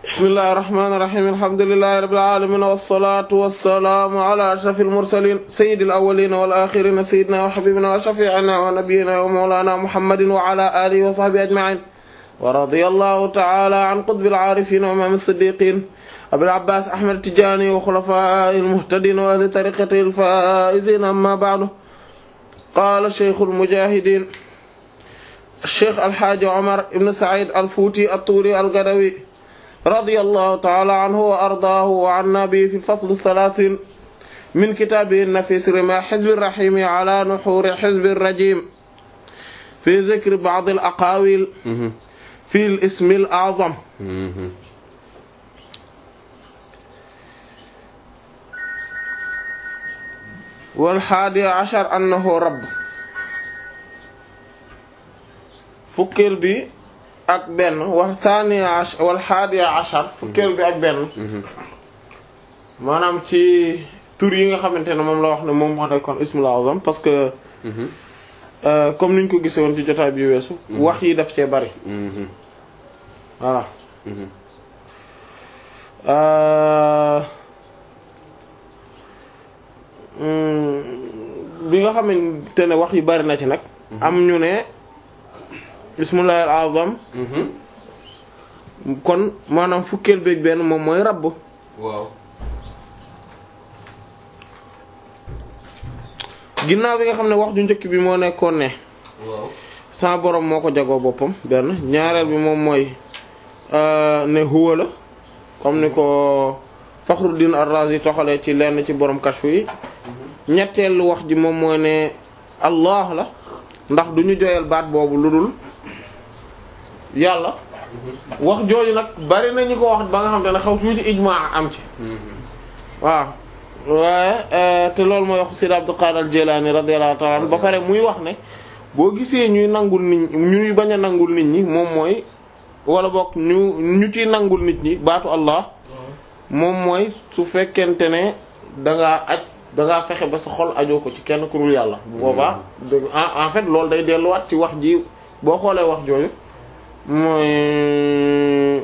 bismillahi irrahmani irrahim alhamdulilahi rabbil alamin wassalatu wassalamu ala ashrafil mursalin sayyidil awwalin wal akhirin sayyidina wa habibina wa shafi'ina wa nabiyyina wa mawlana muhammadin wa ala alihi wa sahbihi ajma'in wa radiyallahu ta'ala an qutbil arifin wa imam as-siddiqin abil abbas ahmad tijani wa khulafa'il muhtadin wa ahli tariqatil faizin amma ba'du qala shaykhul mujahidin الشيخ الحاج عمر بن سعيد الفوتي الطوري القدوي رضي الله تعالى عنه وأرضاه وعنا به في الفصل الثلاثين من كتابه النفيس رمى حزب الرحيم على نحور حزب الرجيم في ذكر بعض الأقاويل في الاسم الأعظم والحادي عشر أنه رب fukkeel bi ak benn wa thaniya wal hadiya ashar fukkeel bi ak benn maanaam ci tur yi nga xamante ne moom la wax ne moom wax ne kon ismul azam parce que comme niñ ko gisee woon ci jotaay bi weesu wax yi daf cee bari voilà bi nga xamante ne wax yi bari na ci nag am ñu ne bismillahi al azam kon maanaam fukkeel beeg benn moom mooy rabb waaw ginnaaw bi nga xam ne wax ju njëkk bi moo nekkoon ne waaw sa borom moo ko jagoo boppam benn ñaareel bi moom mooy ne huwa la comme ni ko Fakhruddin Ar-Razi toxalee ci lenn ci borom kashfu yi ñetteelu wax ji moom mooy ne Allah la ndax du ñu joyal baat boobu lu dul yàlla wax jooju nag bari na ñu ko wax ba nga xam te ne xaw tuuti ijmaa am ci waaw waaye te loolu mooy wax Sidi Abdul Qadir al-Jilani radiyallahu ta'ala anhu ba pare muy wax ne boo gisee ñuy nangul nit ñi ñuy bañ a nangul nit ñi moom mooy wala boog ñu ñu ciy nangul nit ñi baatu Allah moom mooy su fekkente ne dangaa aj dangaa fexe ba sa xol ajoo ko ci kenn ku dul yàlla bu boobaa en fait loolu day delluwaat ci wax ji boo xoolee wax jooju mooy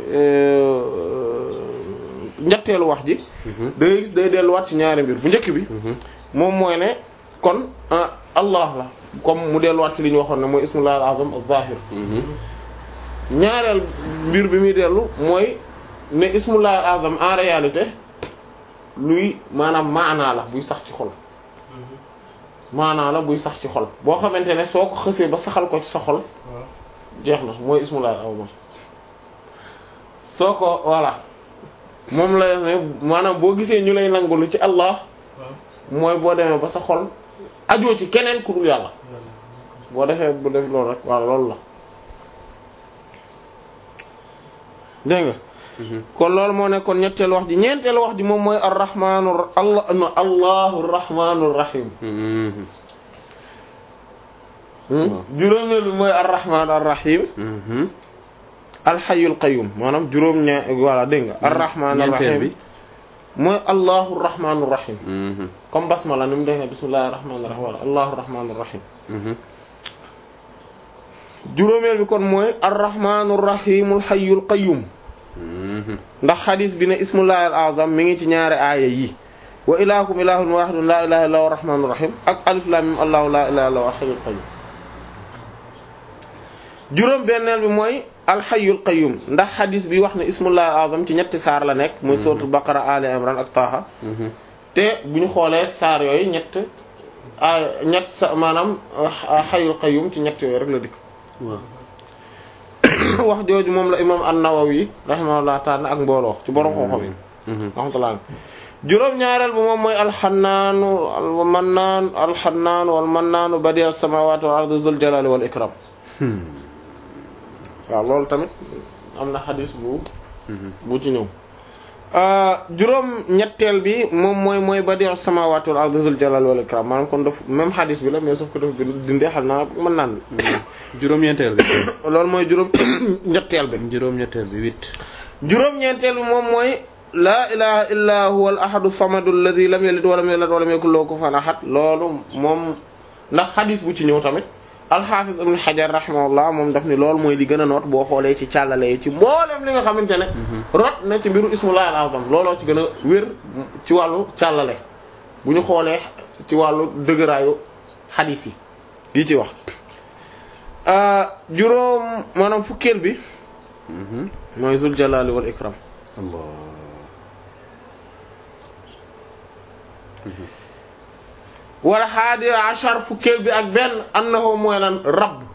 ñetteelu wax ji day gis day delluwaat ci ñaari mbir bu njëkk bi moom mooy ne kon Allah la comme mu delluwaat ci li ñu waxoon ne mooy ismullahi al-azam az-zahir ñaareel mbir bi muy dellu mooy ne ismullahi al-azam en réalité luy maanaam maanaa la buy sax ci xol maanaa la buy sax ci xol boo xamante ne soo ko xësee ba saxal ko ci sa xol jeex na mooy ismullahi al-azam soo ko voilà moom la ne maanaam boo gisee ñu lay nangulu ci Allah mooy boo demee ba sa xol ajoo ci keneen ku dul yàlla boo defee bu def loolu rek voilà loolu la dégg nga kon loolu moo nekkoon ñetteelu wax ji ñeenteelu wax ji moom mooy arrahmaanu allah no allahu rahmaanu rahim juróomeel bi mooy arrahmaan arrahim alxayul qayyum maanaam juróom ña voilà dégg nga arrahmaan arrahim mooy allahu rahmaanu rahim comme basmala ni mu def ne bismillahi rahmaani rahim wala allahu rahmaanu rahim juróomeel bi kon mooy arrahmaanu rahimul xayul qayyum ndax xadis bi ne ismullahi al azam mi ngi ci ñaari aaya yi wa ilahukum ilahun wahidun la ilaha illa huwa rahmanur rahim ak alif lam mim allahu la ilaha illa huwa hayyul qayyum juróom benneel bi mooy alxayyul qayyum ndax xadis bi wax ne ismullahi al azam ci ñetti saar la nekk muy suratul baqara ali imran ak taaha te bu ñu xoolee saar yooyu ñett aaya ñett sa maanaam xayyul qayyum ci ñett yooyu rek la dikk wax jooju moom la imam an-Nawawi rahimahullah ta'ala ak mbooloo ci borom xam-xam yi rahmatullah juróom ñaareel bu moom mooy alxannaanu almannaan alxannaanu walmannaanu badi as-samawati wal ardi dhul jalali wal ikram waaw loolu tamit am na xadis bu bu ci ñëw juróom ñetteel bi moom mooy mooy badi as-samawati wal ardi dhul jalali wal ikram maanaam kon daf même xadis bi la mais sauf que dafa dindee xam naa mën naan juróom-ñeenteel bi. loolu mooy juróom ñetteel bi. juróom-ñetteel bi huit. juróom-ñeenteel bi moom mooy. laa ilaha illa huwa al ahadu samadu alladhi lam yalid wa lam yulad wa lam yakul lahu kufuwan ahad loolu moom ndax xadis bu ci ñëw tamit alxaafis ibn xajar rahimahullah moom daf ni loolu mooy li gën a noot boo xoolee ci càllale yi ci mboolem li nga xamante ne rot na ci mbiru ismullah al azam looloo ci gën a wér ci wàllu càllale bu ñu xoolee ci wàllu dëgëraayu xadiis yi yi ci wax juróom maanaam fukkeel bi mooy zul jalali wal ikram Allah wala haadi ashar fukkeel bi ak benn annahu mooy lan rabb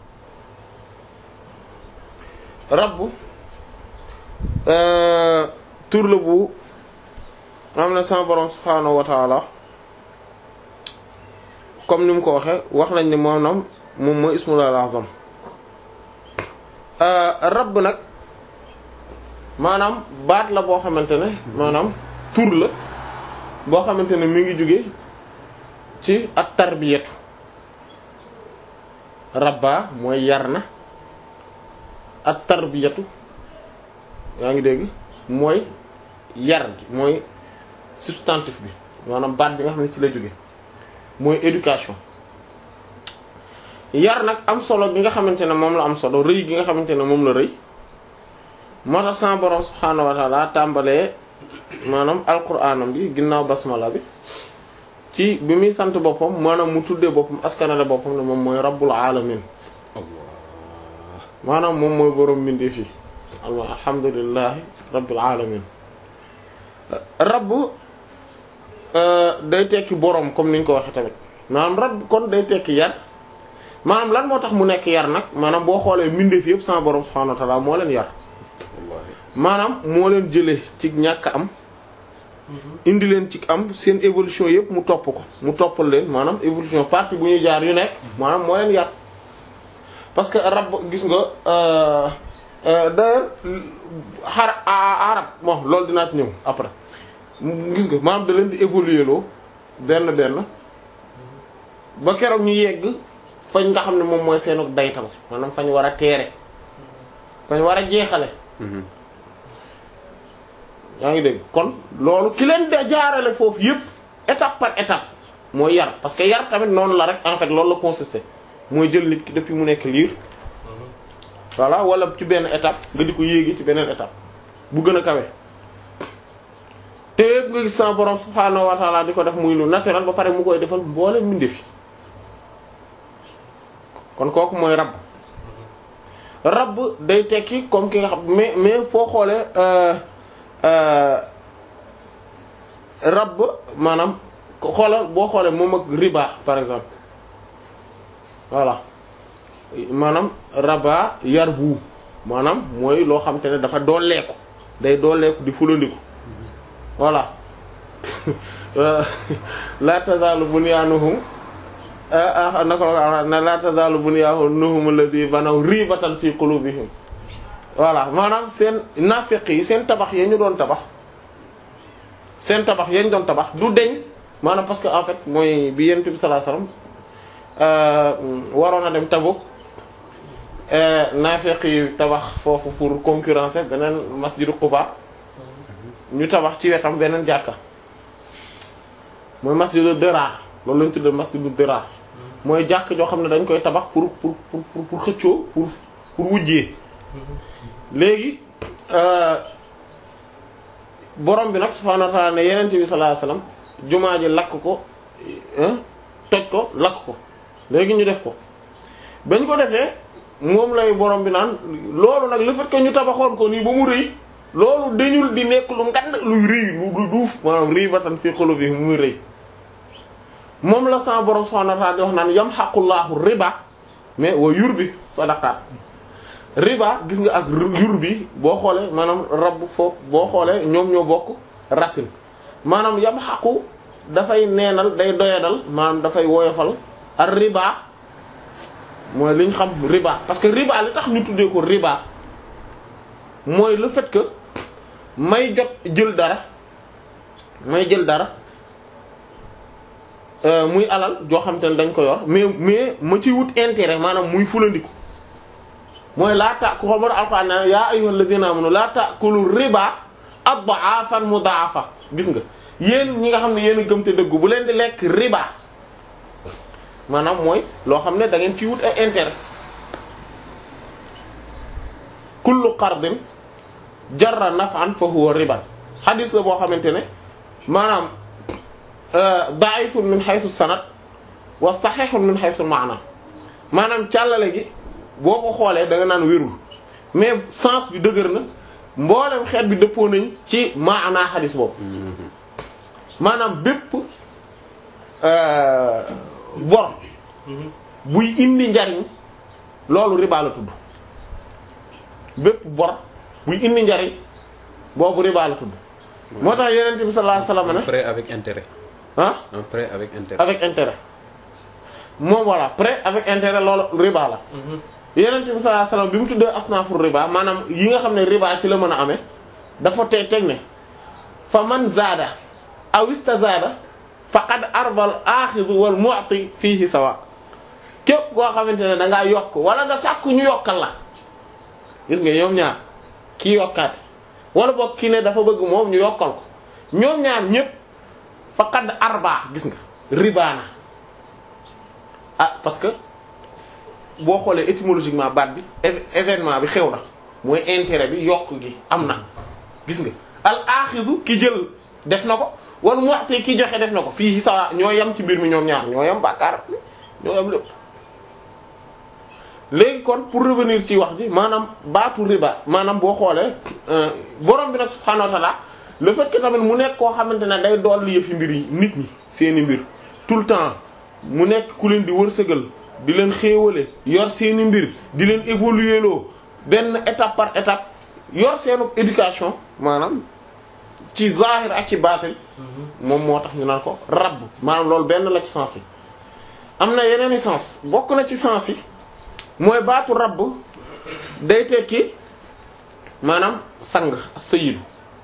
rabb tur la bu am na sama borom subhaanahu wa taala comme ni mu ko waxe wax nañ ni moom moom mooy ismul azam rabb nag maanaam baat la boo xamante ne maanaam tur la boo xamante ne mi ngi jóge ci at tarbiyatu rabba mooy yar na at tarbiyatu yaa ngi dégg mooy yar gi mooy substantif bi maanaam baat bi nga xam ne ci la jóge mooy éducation yar nag am solo gi nga xamante ne moom la am solo rëy gi nga xamante ne moom la rëy moo tax sama borom subhaanahu wa ta'ala tàmbalee maanaam alquraanam bi ginnaaw basmala bi ci bi muy sant boppam maanaam mu tuddee boppam askanale boppam ne moom mooy rabbul alamin maanaam moom mooy borom mbindeef yi alhamdulillahi rabbil alamin rabb day tekki borom comme ni ñu ko waxee tamit maanaam rabb kon day tekki yar maanaam lan moo tax mu nekk yar nag maanaam boo xoolee mbindeef yëpp sama borom subhanahu wa ta'ala moo leen yar maanaam moo leen jëlee ci ñàkk am indi leen ci am seen évolution yëpp mu topp ko mu toppal leen maanaam évolution partie bu ñuy jaar yu nekk maanaam moo leen yar parce que rab gis nga d'ailleurs xar arab bon loolu dinaa ci ñëw après gis nga maanaam da leen di évoluer loo benn benn ba keroog ñu yegg fañ nga xam ne moom mooy seenu daytal maanaam fañ war a teere fañ war a jeexale yaa ngi dégg kon loolu ki leen da jaarale foofu yëpp étape par étape mooy yar parce que yar tamit noonu la rek en fait loolu la consisté mooy jël nit ki depuis mu nekk liir voilà wala ci benn étape nga di ko yéegi ci beneen étape bu gën a kawe te yëpp nga gis sa borom subhaanahu wa ta'ala di ko def muy lu naturel ba pare mu koy defal mboole mbindeef kon kooku mooy rab rab day tekki comme ki nga xam mais mais foo xoolee rab maanaam xoolal boo xoolee moom ak riba par exemple voilà maanaam raba yar bu maanaam mooy loo xam te ne dafa dooleeku day dooleeku di fulandiku voilà la tazalu bunyanuhum nako na la tazalu bunyanuhum alladhi banaw ribatan fi qulubihim voilà maanaam seen naafeq yi seen tabax ya ñu doon tabax seen tabax yañ doon tabax du deñ maanaam parce que en fait mooy bi yent bi sallallahu alayhi wasallam waroon a dem Tabuk naafeq yi tabax foofu pour concurrencer beneen masjidu Quba ñu tabax ci wetam beneen jàkka mooy masjidu Dirar loolu lañ tuddee masjidu Dirar mooy jàkk joo xam ne dañ koy tabax pour pour pour pour xëccoo pour pour wujjee léegi borom bi nag subhaanahu wa ta'ala ne yeneen bi sallallahu alayhi wasallam jumaa ji lakk ko toj ko lakk ko léegi ñu def ko bañ ko defee moom lay borom bi naan loolu nag le fait que ñu tabaxoon ko nii ba mu rëy loolu dañul di nekk lu ngand luy rëy lu duuf maanaam rëy batan fi qulubi muy rëy moom la sa borom subhaanahu wa ta'ala di wax naan yamhaqullahu riba mais wa yurbi sadaqat riba gis nga ak yur bi boo xoolee maanaam rab foofu boo xoolee ñoom ñoo bokk racine maanaam yam xaqu dafay neenal day doyadal maanaam dafay woyofal ak riba mooy li ñu xam riba parce que riba li tax ñu tuddee ko riba mooy le fait que may jot jël dara may jël dara muy alal joo xam te ne dañ koy wax mais mais ma ci wut intérêt maanaam muy fulandiku mooy laa ta ku xamar alquran na yaa ayyuhal ladina amanu laa ta'kulu riba ad'afan mudha'afa gis nga yéen ñi nga xam ne yéen a gëm te dëggu bu leen di lekk riba maanaam mooy loo xam ne da ngeen ci wut ay intérêt kullu qardin jarra naf'an fa huwa riba xadis la boo xamante ne maanaam da'ifun min haythu sanad wa sahihun min haythu ma'na maanaam càllale gi boo ko xoolee da nga naan wérul mais sens bi dëgër na mboolem xeet bi dëppoo nañ ci maanaa xadis boobu maanaam bépp bor buy indi njariñ loolu riba la tudd bépp bor buy indi njariñ boobu riba la tudd moo tax yeneen bi sallallahu alayhi wasallam ne prêt avec intérêt ah un prêt avec intérêt avec intérêt moom voilà prêt avec intérêt loolu riba la yeneen bi sallallahu alayhi wasallam bi mu tuddee asnaafur riba maanaam yi nga xam ne riba ci la mën a amee dafa tey teg ne fa man zaada aw istazaada faqad arbal aaxidu wal mu'ti fiihi sawa képp koo xamante ne da ngaa yokk wala nga sàkku ñu yokkal la gis nga ñoom ñaar kii yokkaat wala boog kii ne dafa bëgg moom ñu yokkal ko ñoom ñaar ñépp faqad arba gis nga ribaana ah parce que boo xoolee étymologiquement baat bi éve- événement bi xew na mooy intérêt bi yokk gi am na gis nga al aaxidu ki jël def na ko wala mu'ti ki joxe def na ko fii sa ñoo yam ci mbir mi ñoom ñaar ñoo yam bàkkaar ñoo yam lépp léegi kon pour revenir ci wax ji maanaam baatu riba maanaam boo xoolee borom bi nag subhaanahu wa ta'ala le fait que tamit mu nekk koo xamante ne day dolli yëfi mbir yi nit ñi seeni mbir tout le temps mu nekk ku leen di wërsëgal di leen xéewale yor seeni mbir di leen évoluer loo benn étape par étape yor seenu éducation maanaam ci zahir ak ci baatin moom moo tax ñu naan ko rabb maanaam loolu benn la ci sens yi am na yeneen i sens bokk na ci sens yi mooy baatu rabb day tekki maanaam sang sayyidu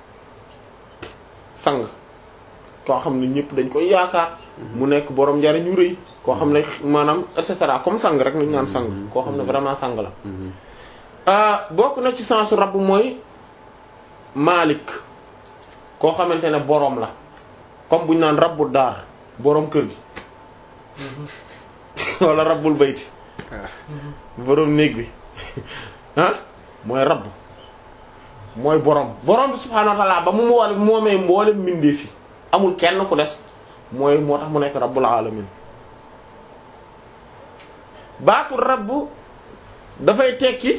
sang koo xam ne ñëpp dañ koy yaakaar mu nekk borom njariñ ñu rëy koo xam ne maanaam et cetera comme sang rek nañu naan sang koo xam ne vraiment sang la ah bokk na ci sensu rabb mooy maalik koo xamante ne boroom la comme bu ñu naan rabbu daar boroom kër gi wala rabbul bayti boroom néeg bi ah mooy rabb mooy boroom boroom bi subhaanahu wa ta'ala ba mu wal moomee mboolem mbindeef fi amul kenn ku des mooy moo tax mu nekk rabbul alamin baatu rabb dafay tekki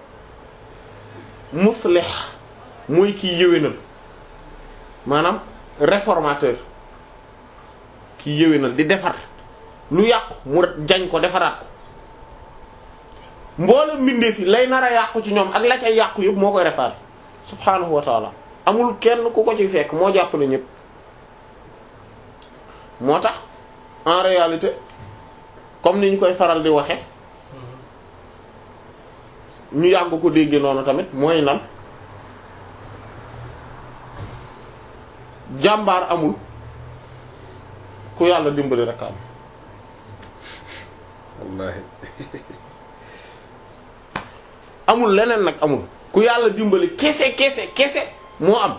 muslih mooy kiy yëwénal maanaam réformateur kiy yëwénal di defar lu yàqu mu jañ ko defaraat ko mboolem mbindeef yi lay nar a yàqu ci ñoom ak la cay yàqu yëpp moo koy réparer subhaanahu wa taala amul kenn ku ko ci fekk moo jàppale ñëpp moo tax en réalité comme ni ñu koy faral di waxe ñu yàgg ko dégg noonu tamit mooy lan jàmbaar amul ku yàlla dimbali rek am wallahi amul leneen nag amul ku yàlla dimbali kese kese kese moo am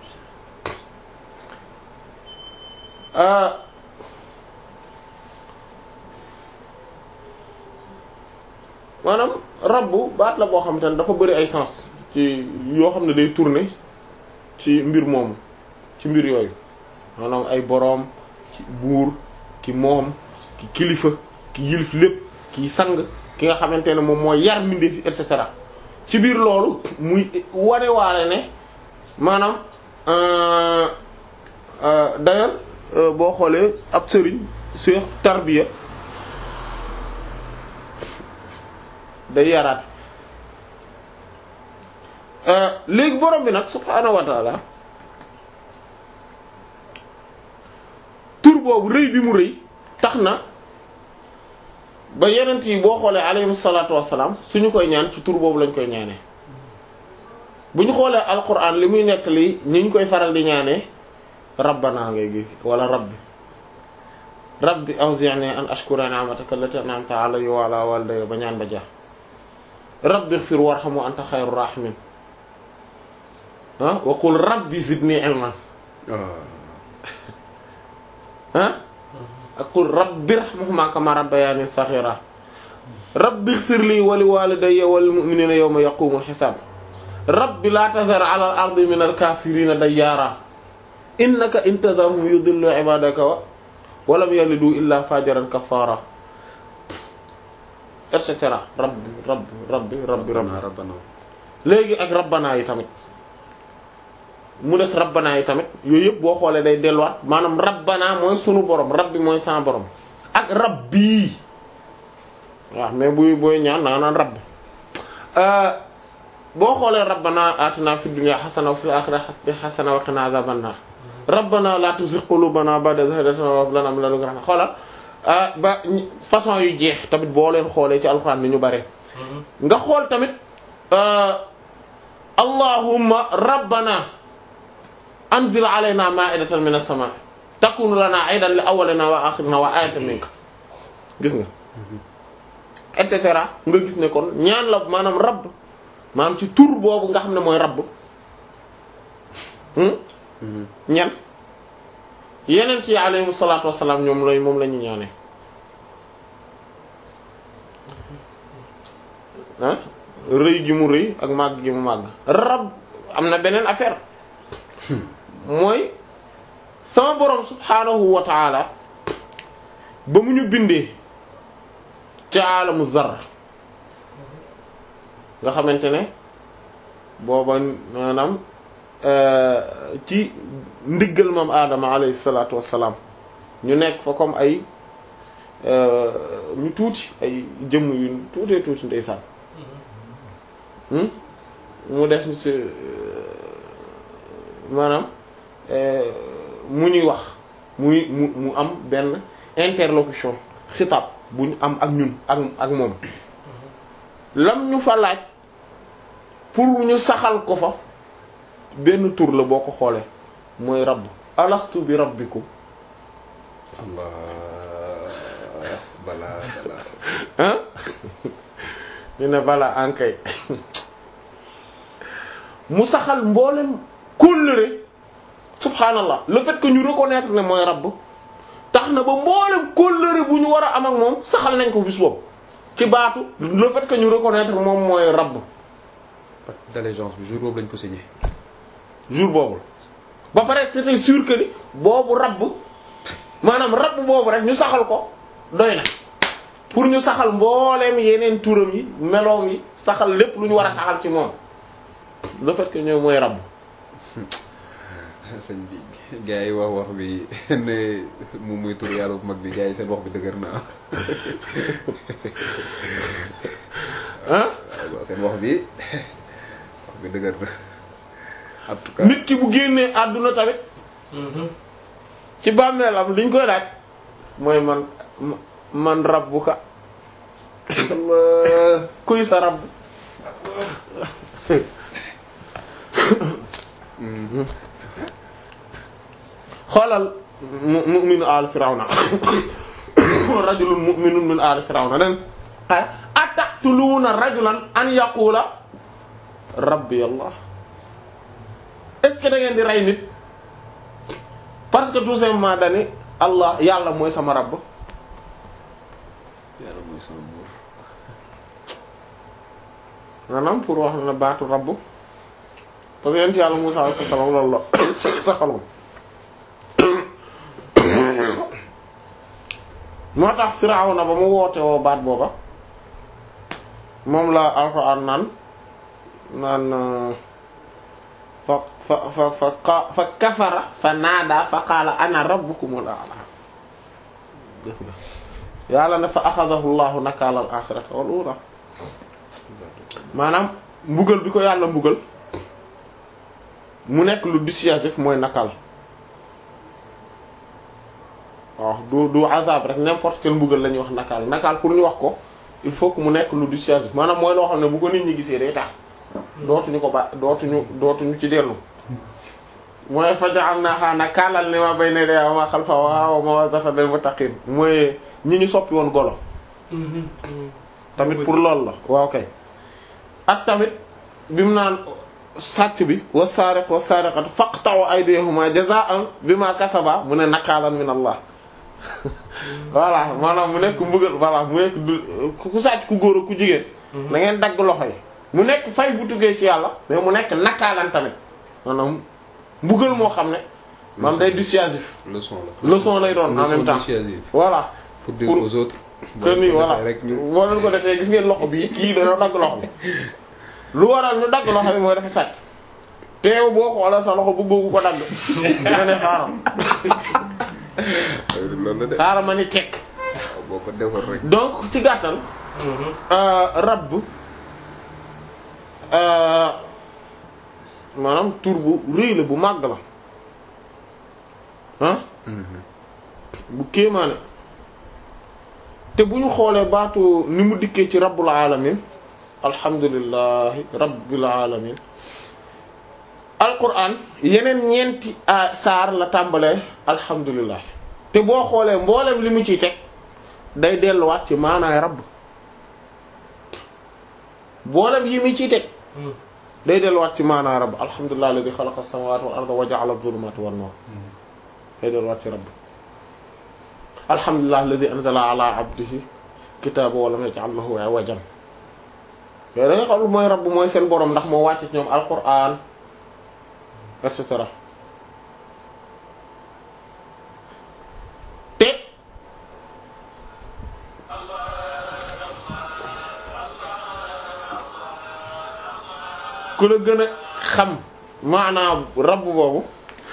maanaam rabbu baat la boo xam te ne dafa bari ay sens ci yoo xam ne day tourner ci mbir moomu ci mbir yooyu maanaam ay boroom ki buur ki moom ki kilifa ki yilif lépp ki sang ki nga xamante ne moom mooy yar mbindeef et cetera ci biir loolu muy wane waale ne maanaam d'ailleurs boo xoolee ab sëriñ seex tarbiya day yaraat léegi borom bi nag subhaanahu wa taala tur boobu rëy bi mu rëy tax na ba yenent yi boo xoolee alayhim salaatu wassalaam suñu koy ñaan ci tur boobu lañ koy ñaanee bu ñu xoolee alquran li muy nettali ni ñu koy faral di ñaanee rabbana ngay gi wala rabbi rabbi awzi'ni an ashkura ni'mataka allati an'amta alayya wa ala walidayya ba ñaan ba jeex rabbi ighfir warham wa anta khayrur rahimin ah wa qul rabbi zidni ilman ah ak qul rabbi irhamhuma kama rabbayani saghira rabbi ighfir li wa li walidayya wal mu'minina yawma yaqumul hisab rabbi la tazar ala al ardi min al kafirina dayyara innaka in tadharhum yudillu ibadaka wa wa lam yalidu illa fajiran kafara et cetera rabbi rabbi rabbi rabbi rabbi rabbana léegi ak rabbana yi tamit mu des rabbana yi tamit yooyu yëpp boo xoolee day delluwaat maanaam rabbana mooy sunu borom rabbi mooy sans borom ak rabbi waaw mais buy booy ñaan naa naan rabbi boo xoolee rabbana atina fid dunya hasana wa fil akhirati hasana wa qina adhaban nar rabbana la tuzigh qulubana ba'da idh hadaytana wa hab lana min ladunka rahma xoolal ba façon yu jeex tamit boo leen xoolee ci alxuraan ni ñu bare nga xool tamit allahumma rabbana anzil alayna ma'idatan minas sama' takunu lana 'aydan li awwalina wa akhirina wa ayatan minka gis nga et cetera nga gis ne kon ñaan la maanaam rabb maanaam ci tur boobu nga xam ne mooy rabb ñan yeneen ci alayhi salaatu wassalaam ñoom lay moom la ñu ñaanee ah rëy gi mu rëy ak màgg gi mu màgg rab am na beneen affaire mooy sama borom subhaanahu wa taala ba mu ñu bindee ci aalamu zar nga xamante ne booba maanaam ci ndiggal moom aadama alayhi salaatu wassalaam ñu nekk fa comme ay ñu tuuti ay jëmm yu tuutee tuuti ndeysaan mu def ni ci maanaam mu ñuy wax muy mu mu am benn interlocution xitaab bu ñu am ak ñun ak ak moom lam ñu fa laaj pour ñu saxal ko fa benn tur la boo ko xoolee mooy rabb alastu bi rabbikum allah balaa balaa hein ñu ne balaa ankay mu saxal mboolem kóllëre subhaanallah le fait que ñu reconnaître ne mooy rabb tax na ba mboolem kóllëre bu ñu war a am ak moom saxal nañ ko bis boobu ci baatu le fait que ñu reconnaître moom mooy rabb pacte d'allégeance bi jour boobu lañ ko signé jour boobu ba pare c'était sûr que ni boobu rabb maanaam rabb boobu rek ñu saxal ko doy na pour ñu saxal mbooleem yeneen turam yi meloom yi saxal lépp lu ñu war a saxal ci moom le fait que ñëw mooy rabb sëñ bi gars yi wax wax bi ne moom muy tur yàlla bu mag bi gars yi seen wax bi dëgër na ah waaw seen wax bi wax bi dëgër na en tout cas nit ki bu génnee àdduna tamit ci bàmmeelam liñ koy laaj mooy man man rabbuka Allah kuy sa rabb xoolal mu- mu'minu al firawna rajulun mu'minun min al firawna den ataqtuluuna rajulan an yaqula rabbi allah est-ce que da ngeen di rey nit parce que tout simplement dani allah yàlla mooy sama rabb yàlla mooy sama buur maanaam pour wax na baatu rabb parce que yent yàlla Musaa alayhi salaam loolu la sa xalom moo tax Firawna ba mu woote woo baat booba moom la Alxuraan naan naan fa fa fa fa qa- fa kafara fa naada fa qaala ana rabbukumul a'la def nga yàlla ne fa axadahu llahu nakaala al axirata wal ula maanaam mbugal bi ko yàlla mbugal mu nekk lu dissuasif mooy nakal waaw du du azab rek n'importe quel mbugal la ñuy wax nakal nakal pour ñu wax ko il faut que mu nekk lu dissuasif maanaam mooy loo xam ne bu ko nit ñi gisee day tax dootuñu ko ba dootuñu dootuñu ci dellu mooy fa ja'alnaha nakaalan limaa bayna yadayha wa maa khalfaha wa maw'izatan lil muttaqiin mooy ñi ñu soppi woon golo tamit pour loolu la waaw kay ak tamit bi mu naan sàcc bi wa saariq wa saariqatu faqta'u aydiyahuma jazaa'an bima kasaba mu ne nakaalan min Allah voilà maanaam mu nekk mbugal voilà mu nekk du ku sàcc ku góor ak ku jigéen da ngeen dagg loxo yi mu nekk fay bu tuggee ci yàlla mais mu nekk nakaalan tamit maanaam mbugal moo xam ne maanaam day dissuasif leçon la. leçon lay doon en même leçon temps dissuasive. voilà pour dire Pour- aux autres. que ni boo ko voilà defee rek ñu boo leen ko defee gis ngeen loxo bi kii dañoo dagg loxo bi lu waral ñu dagg loxo bi mooy dafa sàcc teew boo xoolee sa loxo bëggoo ko dagg nga ne xaaral loolu la de. xaaral ma ni tekk waaw boo ko defoon rek. donc ci gàttal euh, rabb euh, maanaam tur bu rëy la bu màgg la ah bu kéemaane te bu ñu xoolee baatu ni mu dikkee ci rabbul alamin alhamdulillahi rabbil alamin alquran yeneen ñeenti a saar la tàmbalee alhamdulillah te boo xoolee mboolem li mu ciy teg day delluwaat ci maanaay rabb mboolem yi mu ciy teg day delluwaat ci maanaay rabb alhamdulillah alladhi khalaqa as-samawati wal arda wa ja'ala adh-dhulumati wan nur day delluwaat ci rabb alhamdulillah alladhi anzala ala abdihi kitaba wa lam yaj'al lahu iwajan yooyu da nga xam mooy rabb mooy seen borom ndax moo wàcc ci ñoom alquran et cetera te ku la gën a xam maanaam rabb boobu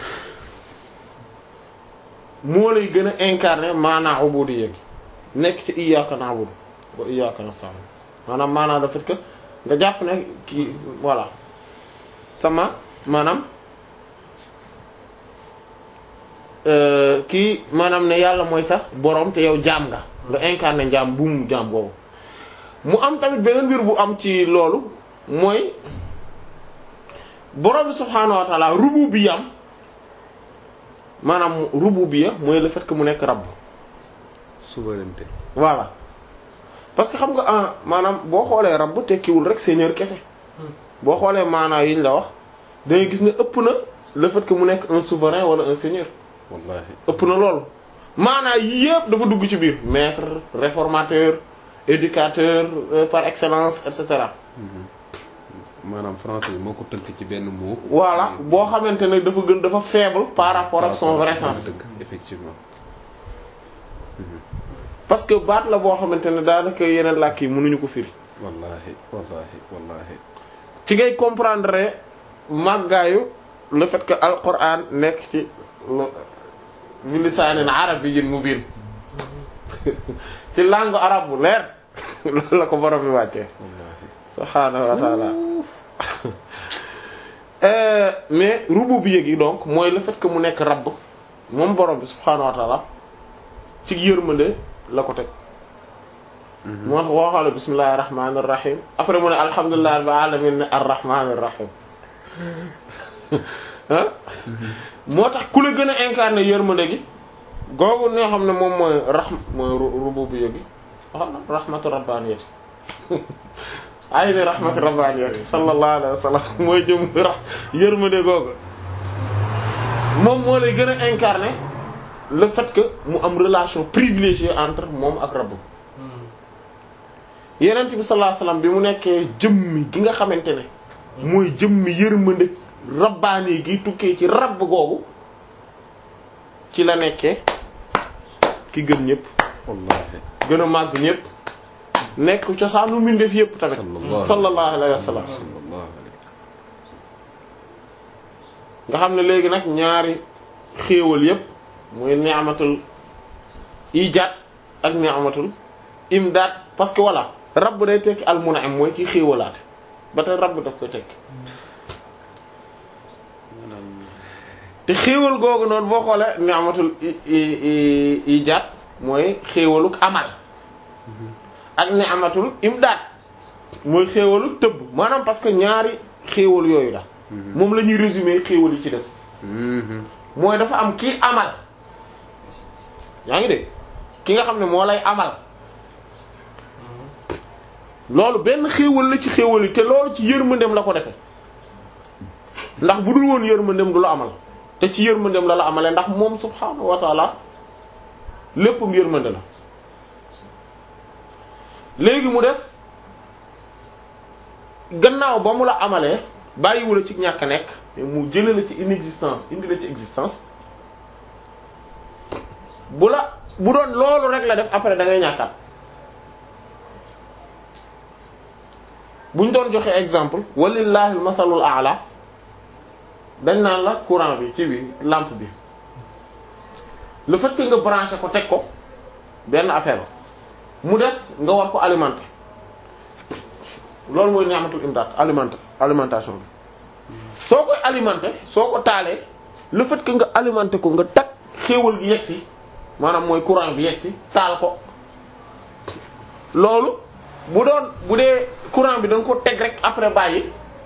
moo lay gën a incarner maanaa ubudiyya gi nekk ci iyyaka na'budu wa iyyaka nasta'in maanaam maanaa le fait que nga jàpp ne kii voilà sama maanaam euh, kii maanaam ne yàlla mooy sax borom te yow jaam nga nga incarner njaam buum jaam boobu mu am tamit beneen mbir bu am ci loolu mooy borom bi subhaanahu wa ta'ala rububiyyam maanaam rububiyya mooy le fait que mu nekk rabb souveraineté. voilà parce que xam nga ah maanaam boo xoolee rabb tekkiwul rek seigneur kese boo xoolee maanaa yi ñu la wax da ngay gis ne ëpp na le fait que mu nekk un souverain wala un seigneur wallahi ëpp na loolu maanaa yii yëpp dafa dugg ci biir maître réformateur éducateur euh, par excellence et cetera maanaam français bi moo ko tënk ci benn mot. voilà boo xamante ne dafa gën dafa faible par rapport ak son vrai sens dëgg effectivement. parce que baat la boo xamante ne daanaka yeneen làkk yi mënuñu ko firi wallahi wallahi wallahi ci ngay comprendre màggaayu le fait que alquran nekk ci lu- bi lisaanin arabiyyin mubiin ci langue arabe bu leer loolu la ko borom bi wàccee wallahi subhaanahu wa ta'ala Euh, mais rububiyya gi donc mooy le fait que mu nekk rabb moom borom bi subhaanahu wa ta'ala ci yërmande la ko teg moo tax boo xoolee bismillahir rahmanir rahim après mu ne alhamdulillahi rabbil alamin ne arrahmanir rahim ah moo tax ku la gën a incarner yërmande gi googu ñoo xam ne moom mooy rahm mooy ru- rububiyya gi ah rahmatu rabbaniyati ay ni rahmatu rabbaniyati sallallahu alayhi wa sallam mooy jëm ra yërmande googu moom moo lay gën a incarner le fait que mu am relation privilégiée entre moom ak rabb yenent bi sallallahu alayhi wasallam bi mu nekkee jëmmi gi nga xamante ne mooy jëmmi yërmande rabbaani gi tukkee ci rabb googu ci la nekkee ki gën ñëpp wallahi gën a màgg ñëpp nekk cosaanu mbindeef yëpp tamit Sallallahu sallallahu alayhi wasallam sallallahu alayhi nga xam ne léegi nag ñaari xéewal yëpp mooy ni'matul ijaad ak ni'matul imdaad parce que voilà rabb day tekki al mun'im mooy ki xéewalaate ba tey rabb daf koy tekki te xéewal googu noonu boo xoolee ni'matul i i- i- ijaad mooy xéewaluk amal ak ni'matul imdaad mooy xéewaluk tëbb maanaam parce que ñaari xéewal yooyu la moom la ñuy résumer xéewal yi ci des Mhm. mooy dafa am kii amal yaa ngi dégg ki nga xam ne moo lay amal loolu benn xéewal la ci xéewal yi te loolu ci yërmandem la ko defe ndax bu dul woon yërmandem du la amal te ci yërmandem la la amale ndax moom subhaanahu wa taala lépp mu yërmande la léegi mu des gannaaw ba mu la amalee bàyyiwu la ci ñàkk a nekk mais mu jële la ci inexistence indi la ci existence bu la bu doon loolu rek la def après da ngay ñàkkaat bu ñu doon joxe exemple walillahi masalul a'la dañ naan la courant bi ci bi lampe bi le fait que nga branché ko teg ko benn affaire mu des nga war ko alimenter loolu mooy ni'matul imdaad alimenter alimentation bi soo koy alimenter soo ko taalee le fait que nga alimenter ko nga tag xéewal gi yegg si maanaam mooy courant bi yegg si taal ko loolu bu doon bu dee courant bi da nga ko teg rek après bàyyi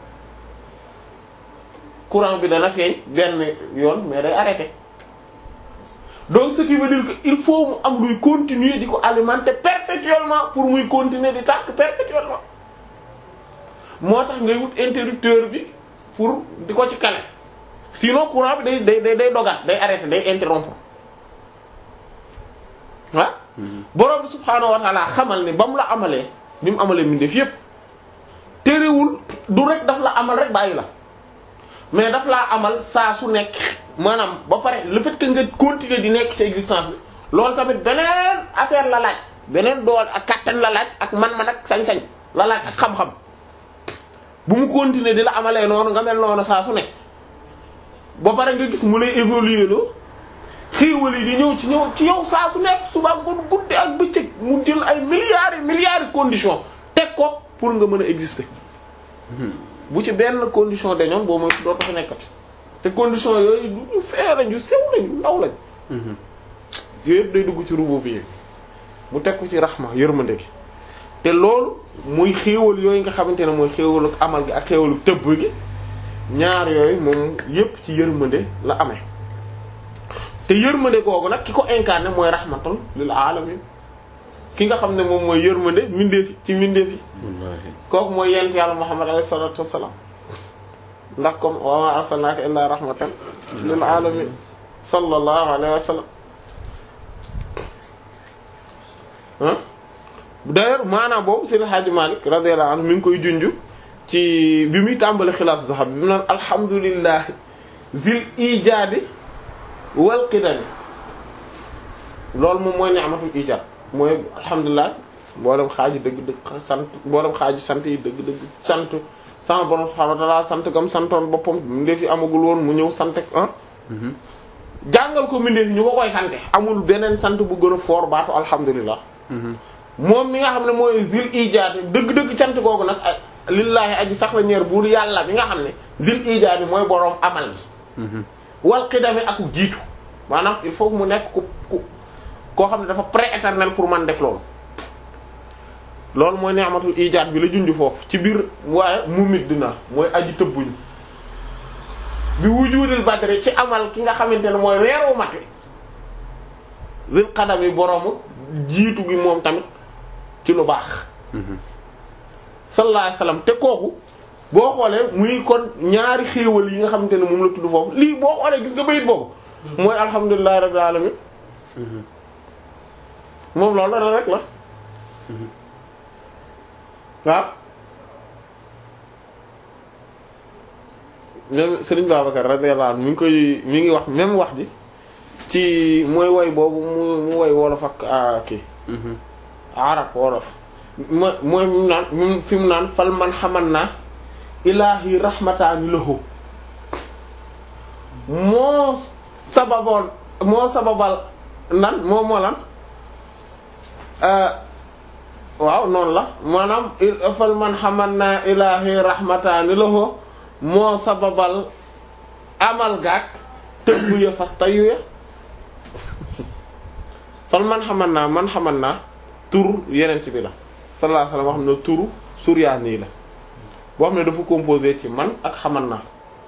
courant bi dana feeñ benn yoon mais day arrêté donc ce qui veut dire que il faut mu am luy continuer di ko alimenter perpétuellement pour muy continuer di tàkk perpétuellement moo tax ngay wut interrupteur bi pour di ko ci kale sinon courant bi day day day day dogaat day arrêté day interrompre ah borom bi subhaanahu wa ta'ala xamal ne ba mu la amalee bi mu amalee mbindeef yépp terewul du rek daf la amal rek bàyyi la mais daf laa amal saa su nekk maanaam ba pare le fait que nga continuer di nekk ci existence bi loolu tamit beneen affaire la laaj beneen dool ak kattan la laaj ak man-man ak sañ-sañ la laaj ak xam-xam bu mu continuer di la amalee noonu nga mel noonu saa su nekk ba pare nga gis mu lay évoluer loo xéewal yi di ñëw ci ñëw ci yow saa su nekk suba ngoon guddi ak bëccëg mu jël ay milliards et milliards de conditions teg ko pour nga mën a exister bu ci benn condition dañoon boo mooy doo ko fi nekkati te condition yooyu du ñu fee lañ yu sew lañ yu ndaw lañ yooyu yëpp day dugg ci rubu bi mu teg ko ci raxma yërmande gi te loolu muy xéewal yooyu nga xamante ne mooy xéewalu amal gi ak xéewalu tëbb gi ñaar yooyu moom yépp ci yërmande la amee te yërmande googu nag ki ko incarné mooy rahmatul lil alamin ki nga xam ne moom mooy yërmande mindeefi ci mindeefi kooku mooy yent yàlla muhammad alayhi salatu wassalam ndax comme wa ma arsalnaka illa rahmatan lil alamin sallallahu alayhi wa sallam ah d'ailleurs maanaam boobu Seydi Hadji Malick radiyallahu anhu mi ngi koy junj ci bi muy tàmbali xilaasu zahab bi mu naan alhamdulillah zil ijaadi wal qidami loolu moom mooy ni'matul ijaad mooy alhamdulilah mboolem xaaji dëgg-dëgg sant mboolem xaaji sant yi dëgg-dëgg sant sama borom subhaanahu wa ta'aala sant gam santoon boppam mbindeef yi amagul woon mu ñëw sant ah. jàngal ko mbindeef ñu ko koy sante amul beneen sant bu gën a foor baatu alhamdulilah. moom mi nga xam ne mooy zil ijaad dëgg-dëgg cant googu nag lillaahi aji sax la ñeer buur yàlla bi nga xam ne zil ijaad mooy borom amal gi. wal qidami ak jiitu maanaam il faut mu nekk ku ku. koo xam ne dafa pré-éternel pour man def loolu loolu mooy ni'matul ijaad bi la junj foofu ci biir waaye mu mit dina mooy aji tëbbuñu bi wujudil badri ci amal ki nga xamante ne mooy weeru mat wi zil qadami boroomu jiitu gi moom tamit ci lu baax sallallahu alayhi wasallam te kooku boo xoolee muy kon ñaari xéewal yi nga xamante ne moom la tudd foofu lii boo xoolee gis nga bayit boobu mooy alhamdulillahi rabbil alamin moom loolu la rek la waaw même Serigne Babacar radiyallahu anhu mi ngi koy mi ngi wax même wax ji ci mooy woy boobu mu mu woy wolof ak kii arab wolof mo mooy mu naan mu fi mu naan fal man xaman naa ilaahi rahmataani lahu moo sababoon moo sababal nan moo moo lan waaw noonu la maanaam fal man xaman naa ilaahi rahmataani lahu moo sababal amal gaag tëbb ya fas tayu ya fal man xaman naa man xaman naa tur yeneen ci bi la sallallahu alayhi wasallam wax ne turu suryaani la boo xam ne dafa composé ci man ak xaman naa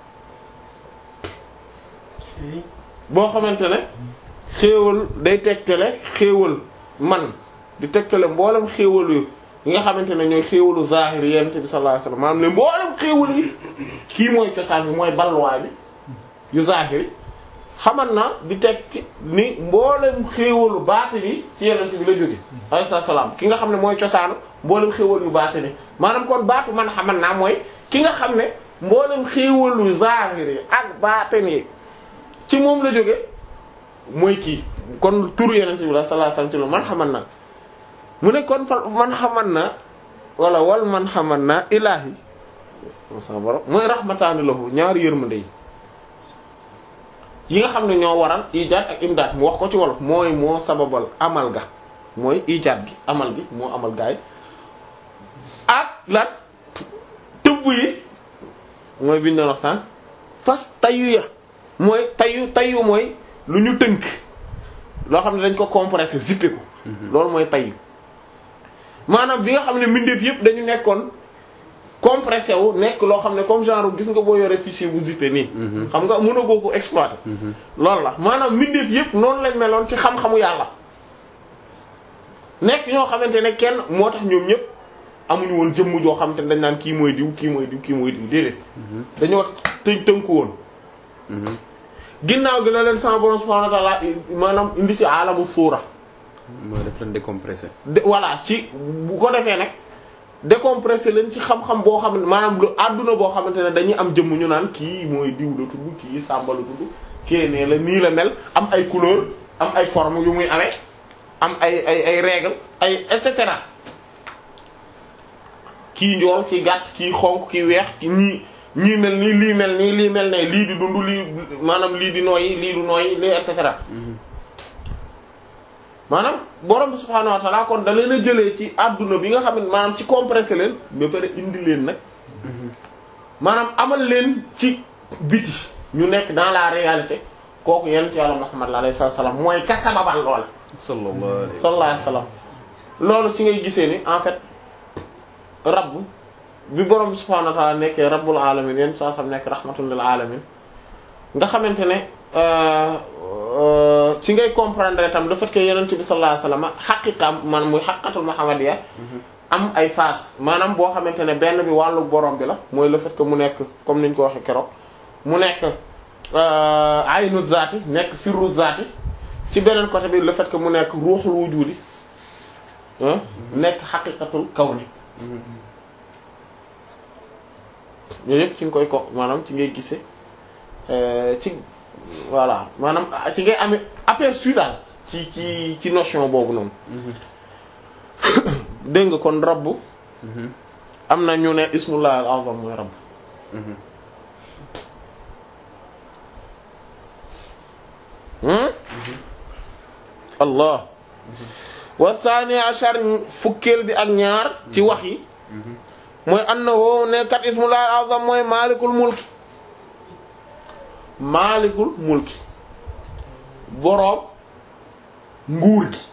boo xamante ne xéewal day tegtale xéewal man di tegtale mboolem xéewal yu yi nga xamante ne ñooy xéewalu zahir yent bi sallallahu alayhi wasallam maanaam ne mboolem xéewal yi kii mooy cosaan bi mooy balluwaay bi yu zahir xaman na di tekki ni mboolem xéewalu baati ni ci yenent bi la jóge alayhi salaam ki nga xam ne mooy cosaanu mboolem xéewal yu baati ni maanaam kon baatu man xaman naa mooy ki nga xam ne mboolem xéewalu zahiri ak baatin yi ci moom la jóge mooy kii kon turu yenent bi la sallallahu alayhi wasallam ci lu man xaman naa mu ne kon fa man xaman na wala wal man xaman na ilaahi sa borom mooy rahmataani lahu ñaari yërmande yi yi nga xam ne ñoo waral ijaat ak imdaat mu wax ko ci wolof mooy moo sababal amal ga mooy ijaat gi amal gi moo amal gaay ak lan tëbb yi mooy biñ doon wax sànq fas tayu ya mooy tayu tayu mooy lu ñu tënk loo xam ne dañ ko compressé zippé ko loolu mooy tayu maanaam bi nga xam ne mbindeef yëpp dañu nekkoon compressé wu nekk loo xam ne comme genre gis nga boo yore fichier bu zippé nii. xam nga mën a goo ko exploiter. loolu la maanaam mbindeef yëpp noonu lañ meloon ci xam-xamu yàlla. nekk ñoo xamante ne kenn moo tax ñoom ñëpp amuñu woon jëmm joo xamante ne dañ naan kii mooy diw kii mooy diw kii mooy diw déedéet. dañoo tënk tënku woon. ginnaaw gi la leen sama borom subhanahu wa ta'ala maanaam indi ci alamu suura. mooy def leen décompressé. de voilà ci bu ko defee nag décompressé leen ci xam-xam boo xam ne maanaam lu àdduna boo xamante ne dañuy am jëmm ñu naan kii mooy diw la tudd kii sàmba la tudd kii nee la nii la mel am ay couleur am ay forme yu muy amee am ay ay ay règle ay et cetera kii njool kii gàtt kii xonk kii weex ki ñii ñii mel nii lii mel nii lii mel ne lii di dund lii maanaam lii di nooyi lii du nooyi lii et cetera maanaam borom bi subhaanahu wa ta'ala kon da leen a jëlee ci adduna bi nga xam ne maanaam ci compressé leen ba pare indi leen nag maanaam amal leen ci biti ñu nekk dans la réalité kooku yonent Yàlla Muhammad alayhi salaam mooy ka sababal loola. sallallahu alayhi sallallahu alayhi wa sallam loolu ci ngay gisee ni en fait rabb bi borom bi subhaanahu wa ta'ala nekkee rabbul alamin yéen saa sam nekk rahmatul lil alamin nga xamante ne. ci ngay comprendre tam le fait que yonent bi sallallahu alayhi wasallam xaqiqam maanaam muy xaqiqatul muhammadiyya am ay phase maanaam boo xamante ne benn bi wàllu borom bi la mooy le fait que mu nekk comme niñ ko waxee keroog mu nekk aynu zaati nekk sirru zaati ci beneen côté bi le fait que mu nekk ruuxul wujudi nekk xaqiqatul kawni yooyu yëpp ci nga koy ko maanaam ci ngay gisee ci voilà maanaam ci ngay amee aperçu daal ci ci ci notion boobu noonu dégg nga kon rabb am na ñu ne ismullah al azam mooy rabb allah wa thani ashar fukkeel bi ak ñaar ci wax yi mooy annahu ne kat ismullah al azam mooy malikul mulki maalikul mulki boroom nguur gi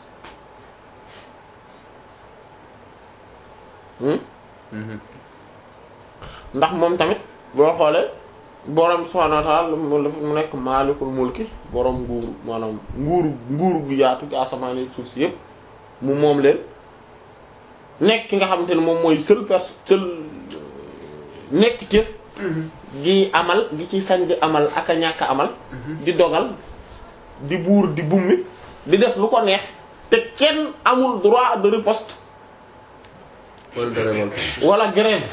ndax moom tamit boo xoolee boroom subhaanahu wa ta'aala mu nekk maalikul mulki boroom nguur maanaam nguur nguur gu yaatu gi asamaan yi suuf si yépp mu moom leen nekk ki nga xamante ne moom mooy seul pers seul nekk jëf gi amal gi ci sañ di amal ak a ñàkk amal di dogal di buur di bummi di def lu ko neex te kenn amul droit de riposte wala de révolte. wala grève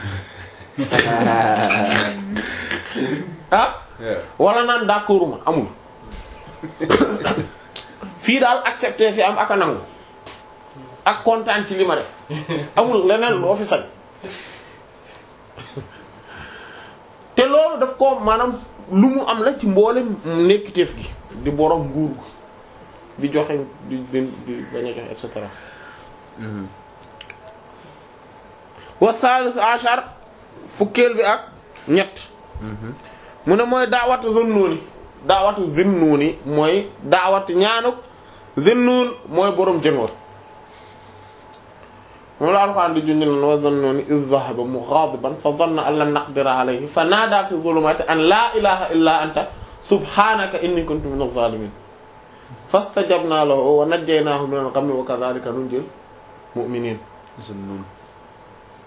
ah wala naan d'accord ma amul fii daal accepter fi am ak a nangu ak kontaan ci li ma def amul leneen loo fi sañ te loolu daf ko maanaam lu mu am la ci mboolem nekkiteef gi di borom nguur gi di joxe di di di bañ a joxe et cetera wa salis ashar fukkeel bi ak ñett mu ne mooy daawatu Zunnuni daawatu Zunnuni mooy daawatu ñaanuk Zunnun mooy borom jëngoor moom la Alxuraan di junj lan wa Zunnuni iz dhahaba mughadiban fa dhanna an lan naqdira alayhi fa naada fi dhulumati an laa ilaha illa anta subhanaka inni kuntu minaz zalimin fastajabna lahu wa najjaynaahu minal ghammi wa kadhalika nunjil mu'minin Zunnun.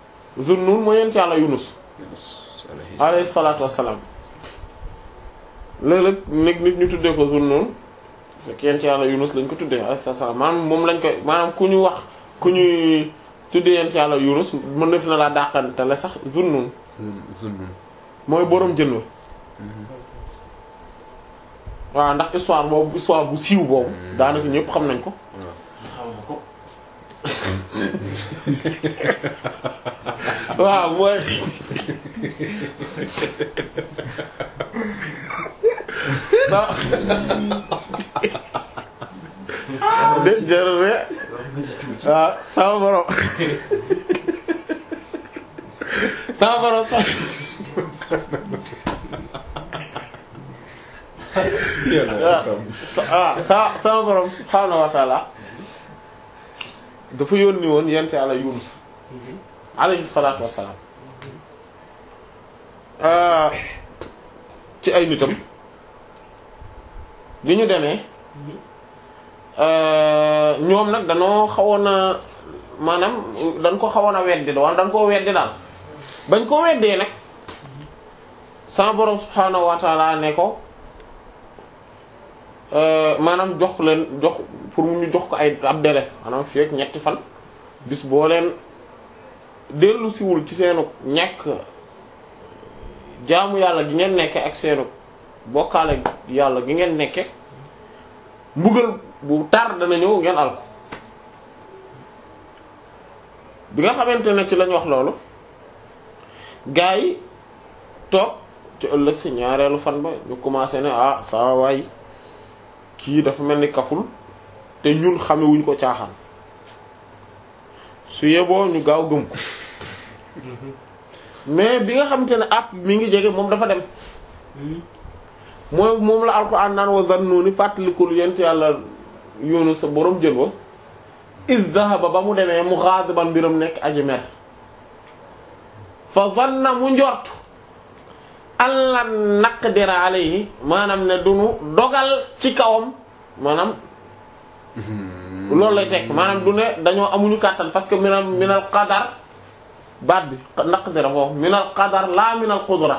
Zunnun mooy yent yàlla Yunus Yunus alayhi alayhi salaatu wassalaam léeg-léeg nit nit ñu tuddee ko Zunnun fekk yent yàlla Yunus lañ ko tuddee alayhi salaam maanaam moom lañ koy maanaam ku ñu wax ku ñuy tuddee yent yàlla Yunus mën na fi na laa dàqantale sax Zunnun Zunnun mooy boroom jën wa waaw ndax histoire boobu histoire bu siiw boobu daanaka ñëpp xam nañ ko waaw waaw mooy de jërëme waaw sama borom sama borom sax waaw sa sama borom subhaanahu wa taala dafa yónni woon yent yàlla Yunus alayhi salaatu wassalaam ci ay nitam bi ñu demee ñoom nag danoo xawoon a maanaam dañ ko xawoon a weddi wala dañ koo weddi daal bañ ko weddee nag sama borom subhaanahu wa taala ne ko maanaam jox leen jox pour mu ñu jox ko ay ab délai maanaam fii ak ñetti fan bis boo leen dellu siwul ci seenu ñàkk jaamu yàlla gi ngeen nekke ak seenu bokkaale yàlla gi ngeen nekke mbugal bu tar dana ñëw ngeen al ko bi nga xamante ne ci lañ wax loolu gaa yi toog ci ëllëg si ñaareelu fan ba ñu commencé ne ah saa waay kii dafa mel ni kaful te ñun xamewuñ ko caaxaan su yeboo ñu gaaw gëm ko mais bi nga xamante ne app mi ngi jege moom dafa dem mooy moom la alxuraan naan wa zannuni fàttalikul yent yàlla yoonu sa borom jën wa iz dhahaba ba mu demee mu ghadiban mbiram nekk aji mer fa zanna mu njort alla naqdira alayhi maanaam ne dunu dogal ci kawam maanaam loolu lay tekk maanaam du ne dañoo amuñu kàttan parce que minal minal qadar baat bi naqdira foofu minal qadar laa minal qudra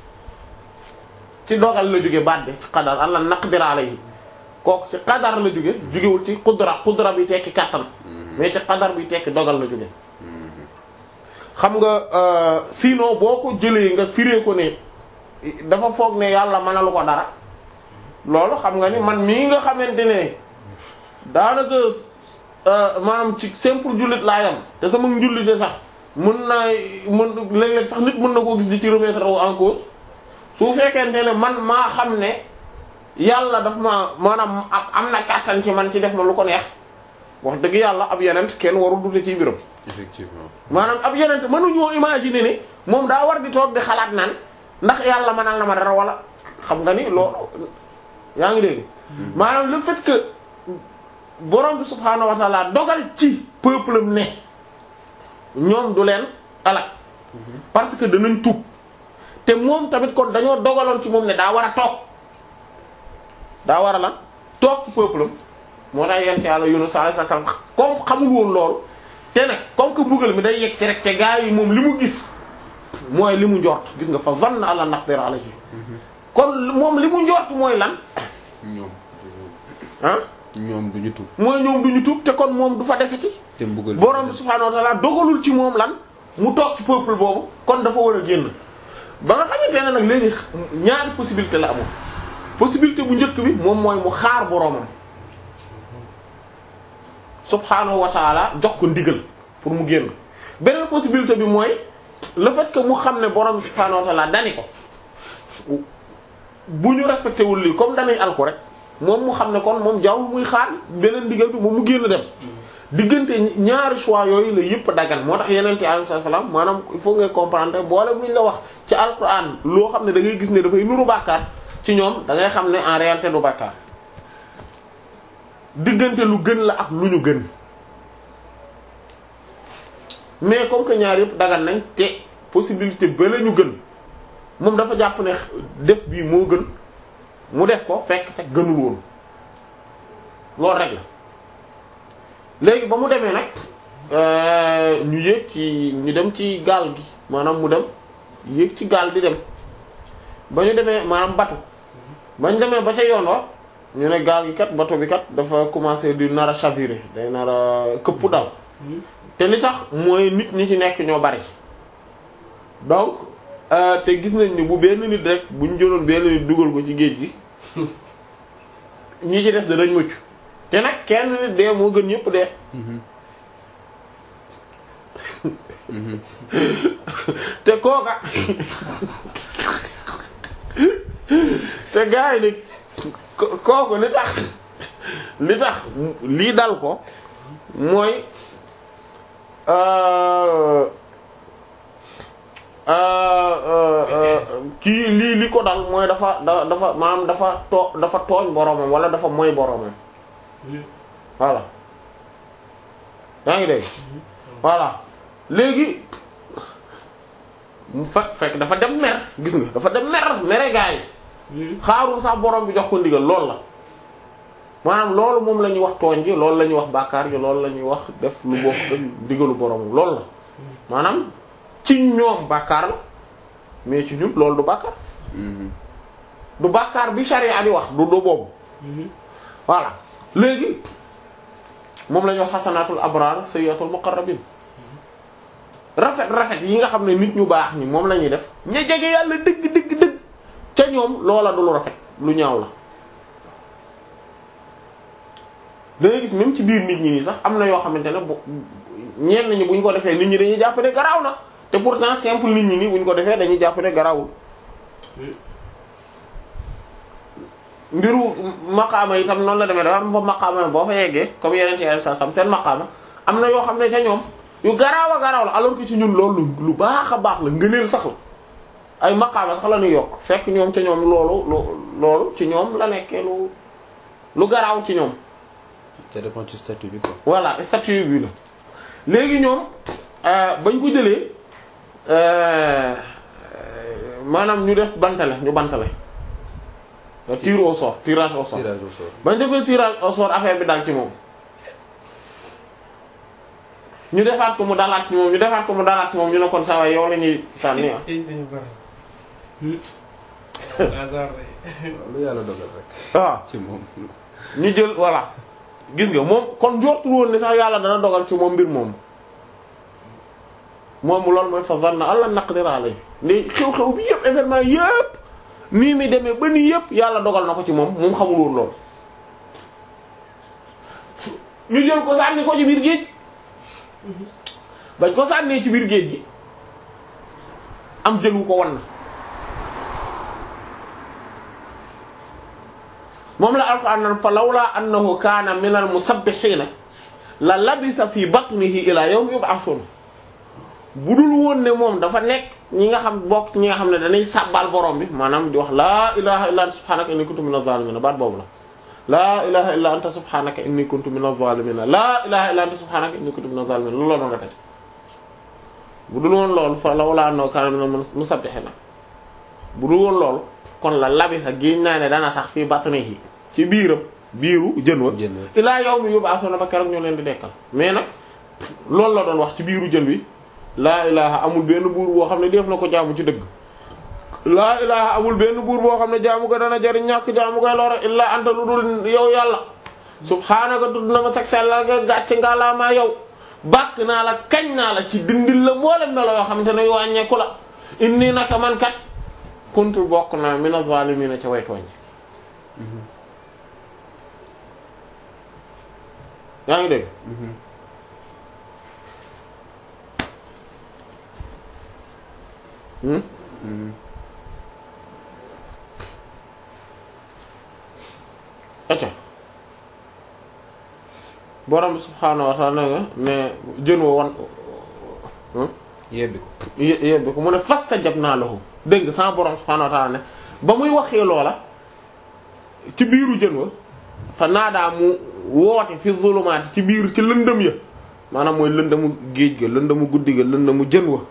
ci dogal la jóge baat bi ci qadar alla naqdira alayhi kooku ci qadar la jóge jógewul ci qudra qudra bi tekki kàttan mais ci qadar bi tekki dogal la jóge xam nga sinon boo ko jëlee nga firee ko ne dafa foog ne yàlla mënalu ko dara loolu xam nga ni man mii nga xamante ne daanaka maanaam ci simple jullit laa yam te sama njullite sax mën naa mën léeg-léeg sax nit mën na koo gis di ci remettre en cause su fekkente ne man maa xam ne yàlla daf ma maanaam am na kàttan ci man ci def ma lu ko neex wax dëgg yàlla ab yenent kenn warul dute ci biram effectivement maanaam ab yenent mënuñoo imaginer ni moom daa war di toog di xalaat naan ndax yàlla mënal na ma dara wala xam nga ni loolu yaa ngi dégg maanaam le fait que borom bi subhaanahu wa ta'ala dogal ci peuple am ne ñoom du leen alak parce que danañ tuub te moom tamit kon dañoo dogaloon ci moom ne daa war a toog daa war a lan toog ci peuple am moo tax yent yàlla Yunus alayhi salaam comme xamul woon loolu te nag comme que mbugal mi day yegg si rek te gaa yi moom li mu gis mooy li mu njort gis nga fa zanna alla naqdir alayhi kon moom li mu njort mooy lan ñoom ah ñoom duñu tub mooy ñoom du ñu tuub te kon moom du fa deseti te mbugal borom bi subhaanahu wa ta'ala dogalul ci moom lan mu toog ci peuple boobu kon dafa war a génn ba nga xamante ne nag léegi ñaari possibilité la amoon possibilité bu njëkk bi moom mooy mu xaar boromam subhaanahu wa ta'ala jox ko ndigal pour mu génn beneen possibilité bi mooy le fait que mu xam ne borom bi subhaanahu wa ta'ala dani ko bu ñu respecté wul lii comme dañuy alku rek moom mu xam ne kon moom jaww muy xaar beneen ndigal bi moom mu génn dem diggante ñaari choix yooyu la yëpp dagan moo tax yeneen ci alayhi salaam maanaam il faut ngay comprendre boole bu ñu la wax ci alquran loo xam ne da ngay gis ne dafay nuru bàkkaar ci ñoom da ngay xam ne en réalité du bàkkaar diggante lu gën la ak lu ñu gën mais comme que ñaar yëpp dagan nañ te possibilité ba la ñu gën moom dafa jàpp ne def bii moo gën mu def ko fekk te gënul woon loolu rek la léegi ba mu demee nag ñu yéeg ci ñu dem ci gaal gi maanaam mu dem yéeg ci gaal di dem ba ñu demee maanaam batu bañ demee ba ca yoon wa ñu ne gaal gi kat bato bi kat dafa commencé di nar a chavirer day nar a këpp daal te li tax mooy nit ñi ci nekk ñoo bari donc euh, te gis nañ ni bu benn nit rek bu ñu jëloon benn nit dugal ko ci géej gi ñi ci des danañ mucc te nag kenn nit dee moo gën ñëpp dee te kooka te gars yi ni ko- kooku li tax li tax lii dal ko mooy euh, euh, euh, euh, kii lii li ko dal mooy dafa da dafa maanaam dafa too dafa tooñ boromam wala dafa moy boromam voilà yaa ngi dégg voilà léegi mu fekk fekk dafa dem mer gis nga dafa dem mer mere gaa yi xaarul sax borom bi jox ko ndigal loolu la maanaam loolu moom la ñuy wax tooñ gi loolu la ñuy wax bàkkaar gi loolu la ñuy wax def lu bokk ak ndigalu boromam loolu la maanaam ci ñoom bàkkaar la mais ci ñun loolu du bàkkaar du bàkkaar bi sharia di wax du du boobu voilà léegi moom la ñuy wax xasanaatul abraar sayyiatul muqarrabin rafet rafet yi nga xam ne nit ñu baax ñi moom la ñuy def ña jege yàlla dëgg dëgg dëgg ca ñoom loola du lu rafet lu ñaaw la da ngay gis même ci biir nit ñi nii sax am na yoo xamante ne bu ñenn ñi bu ñu ko defee nit ñi dañuy jàpp ne garaaw na te pourtant simple nit ñi nii bu ñu ko defee dañuy jàpp ne garaawul mbiru maqaama yi tam noonu la demee dafa am fa maqaama boo fa yeggee comme yeneen ci sa sam seen maqaama am na yoo xam ne ca ñoom yu garaaw a garaaw la alors que ci ñun loolu lu baax a baax la ngëneel sax la ay maqaama sax la ñuy yokk fekk ñoom ca ñoom loolu lu loolu ci ñoom la nekkee lu lu garaaw ci ñoom ça dépend ci statut bi quoi. voilà statut bi la léegi ñoom euh, bañ ko jëlee euh, maanaam ñu def bantale ñu bantale tir au sort tirage au sort tirage au sort. bañ defee tirage au sort affaire bi dal ci moom ñu defaat ko mu dalaat ci moom ñu defaat ko mu dalaat ci moom ñu ne kon saa waay yow la ñuy sànni ah. ci suñu borom. hasard rek. waaw lu yàlla dogal rek. waaw ci moom. ñu jël voilà gis nga moom kon njortu woon ne sax yàlla dana dogal ci moom mbir moom moom loolu mooy fa zanna alla naqdir alayhi ni xew-xew bi yëpp événement yëpp nii mi demee ba nii yëpp yàlla dogal na ko ci moom moom xamul woon loolu ñu jël ko sànni ko ci biir géej bañ ko sànnee ci biir géej gi am jël wu ko wan na moom la alquran nan fa lawla annahu kaana min al musabbihiina la labisa fi batnihi ila yawmi yub'athun bu dul woon ne moom dafa nekk ñi nga xam bokk ñi nga xam ne dañuy sàbbal borom bi maanaam di wax laa ilaha illa anta subhanaka inni kuntu minaz zalimin baat boobu la laa ilaha illa anta subhanaka inni kuntu minaz zalimin laa ilaha illa anta subhanaka inni kuntu minaz zalimin loolu la doon répété bu dul woon loolu fa lawla annahu kaana min al musabbihiina bu dul woon loolu kon la labisa géej naa ne dana sax fii batnihi ci biiram biiru jën wa Jën wa. ilaa yawmi yub'athuna ba keroog ñoo leen di dekkal mais nag loolu la doon wax ci biiru jën wi laa ilaha amul benn buur boo xam ne def na ko jaamu ci dëgg laa ilaha amul benn buur boo xam ne jaamu ko dana jariñ ñàkk jaamu koy lore illaa anta lu dul yow yàlla subhaanaka tudd na ma sag sellal nga gàcc nga laa maa yow bàkk naa la kañ naa la ci dindil la mboole melo yoo xam te ne yoo wàññeeku la inni naka man kat kuntu bokk naa mina zaalimiina ca way tooñ yaa ngi dégg hmm acca borom bi subhaanahu wa ta'ala nga ne jën wa wan hmm? yebbi ko. yé- yébbi ko mu ne fastajabnaa lahu dégg nga sama borom subhaanahu wa ta'ala ne ba muy waxee loola ci biiru jën wa fa naadaa mu woote fi zulumaati ci biir ci lëndëm ya maanaam mooy lëndëmu géej ga lëndëmu guddi ga lëndëmu jën wa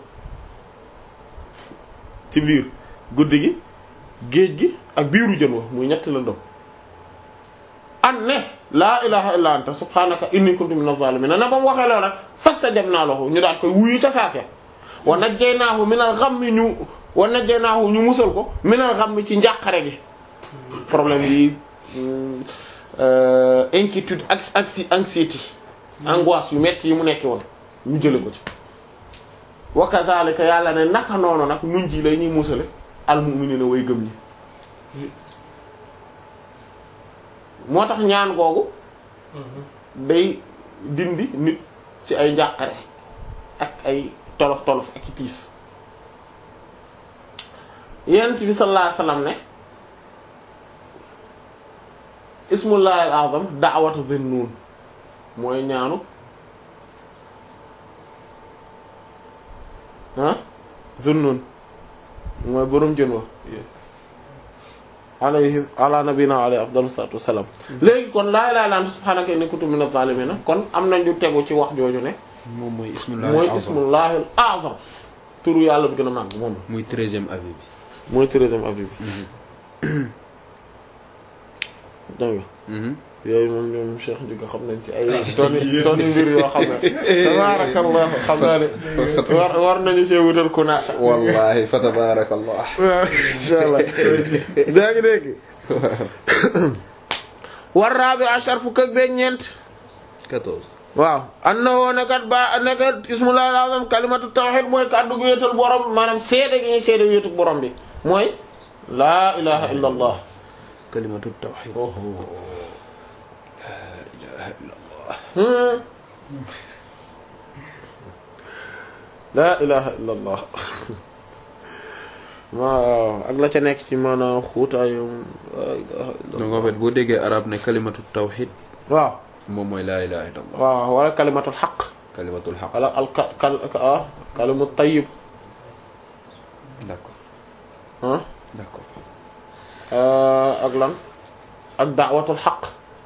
ci biir guddi gi géej gi ak biiru jën wa muy ñetti lëndëm an ne laa ilaha illa anta subhanaka inni kuntu minaz zalimin ne ba mu waxee loolu rek fastajabnaa lahu ñu daal koy wuyu ca saase wa najjaynaahu minal ghammi ñu wa najjaynaahu ñu musal ko minal ghammi ci njàqare gi problème yi euh, inquiétude ak anxi anxiété angoisse yu metti yi mu nekki woon ñu jële ko ci wa kadhalika yàlla ne naka noonu nag nun ji lay ñuy musale al mu'minina way gëm ñi moo tax ñaan googu day dindi nit ci ay njàqare ak ay tolof tolof ak i tiis yent bi sallallahu alayhi wasallam ne ismullahi al-azam da'watu dhin-nun mooy ñaanu ah dhin-nun mooy boroom jën wa alayhi ala nabina alayhi afdalu salatu wassalam léegi kon laa ilaaha illa anta subhanaka inni kuntu minaz zalimin kon am nañu tegu ci wax jooju ne moom mooy ismullahi mooy al-azam. ismullahi al-azam turu yàlla bi gën a màgg moom la muy treizième avis bi mooy treizième avis bi dégg nga Mhm. yooyu moom ñoom Cheikh Ndiouga xam nañ ci ay toni toni mbir yoo xam ne tabarakallah xam naa ne war war nañu see wutal kunaasa wallahi fa tabarakallah waaw insha allah daa ngi dégg war rabi ashar fukk ak benn ñeent quatorze waaw an na woo nekat ba nekat ismullahi al-azam kalimatu tawhid mooy kàddu gu wéetal borom maanaam seede gi ñuy seede wéetu borom bi mooy laa ilaha illa allah kalimatu tawhid Hmm. laa ilaha illa allah waaw ak la ca nekk ci maanaam xuutaayum laa ilaha illa donc en fait boo déggee arab ne kalimatu tawhid waaw moom mooy laa ilaha illallah waaw wala kalimatul xaq kalimatul haqq wala al ka kal ah kalimu tayyib d'accord ah d'accord ak lan ak da'watul xaq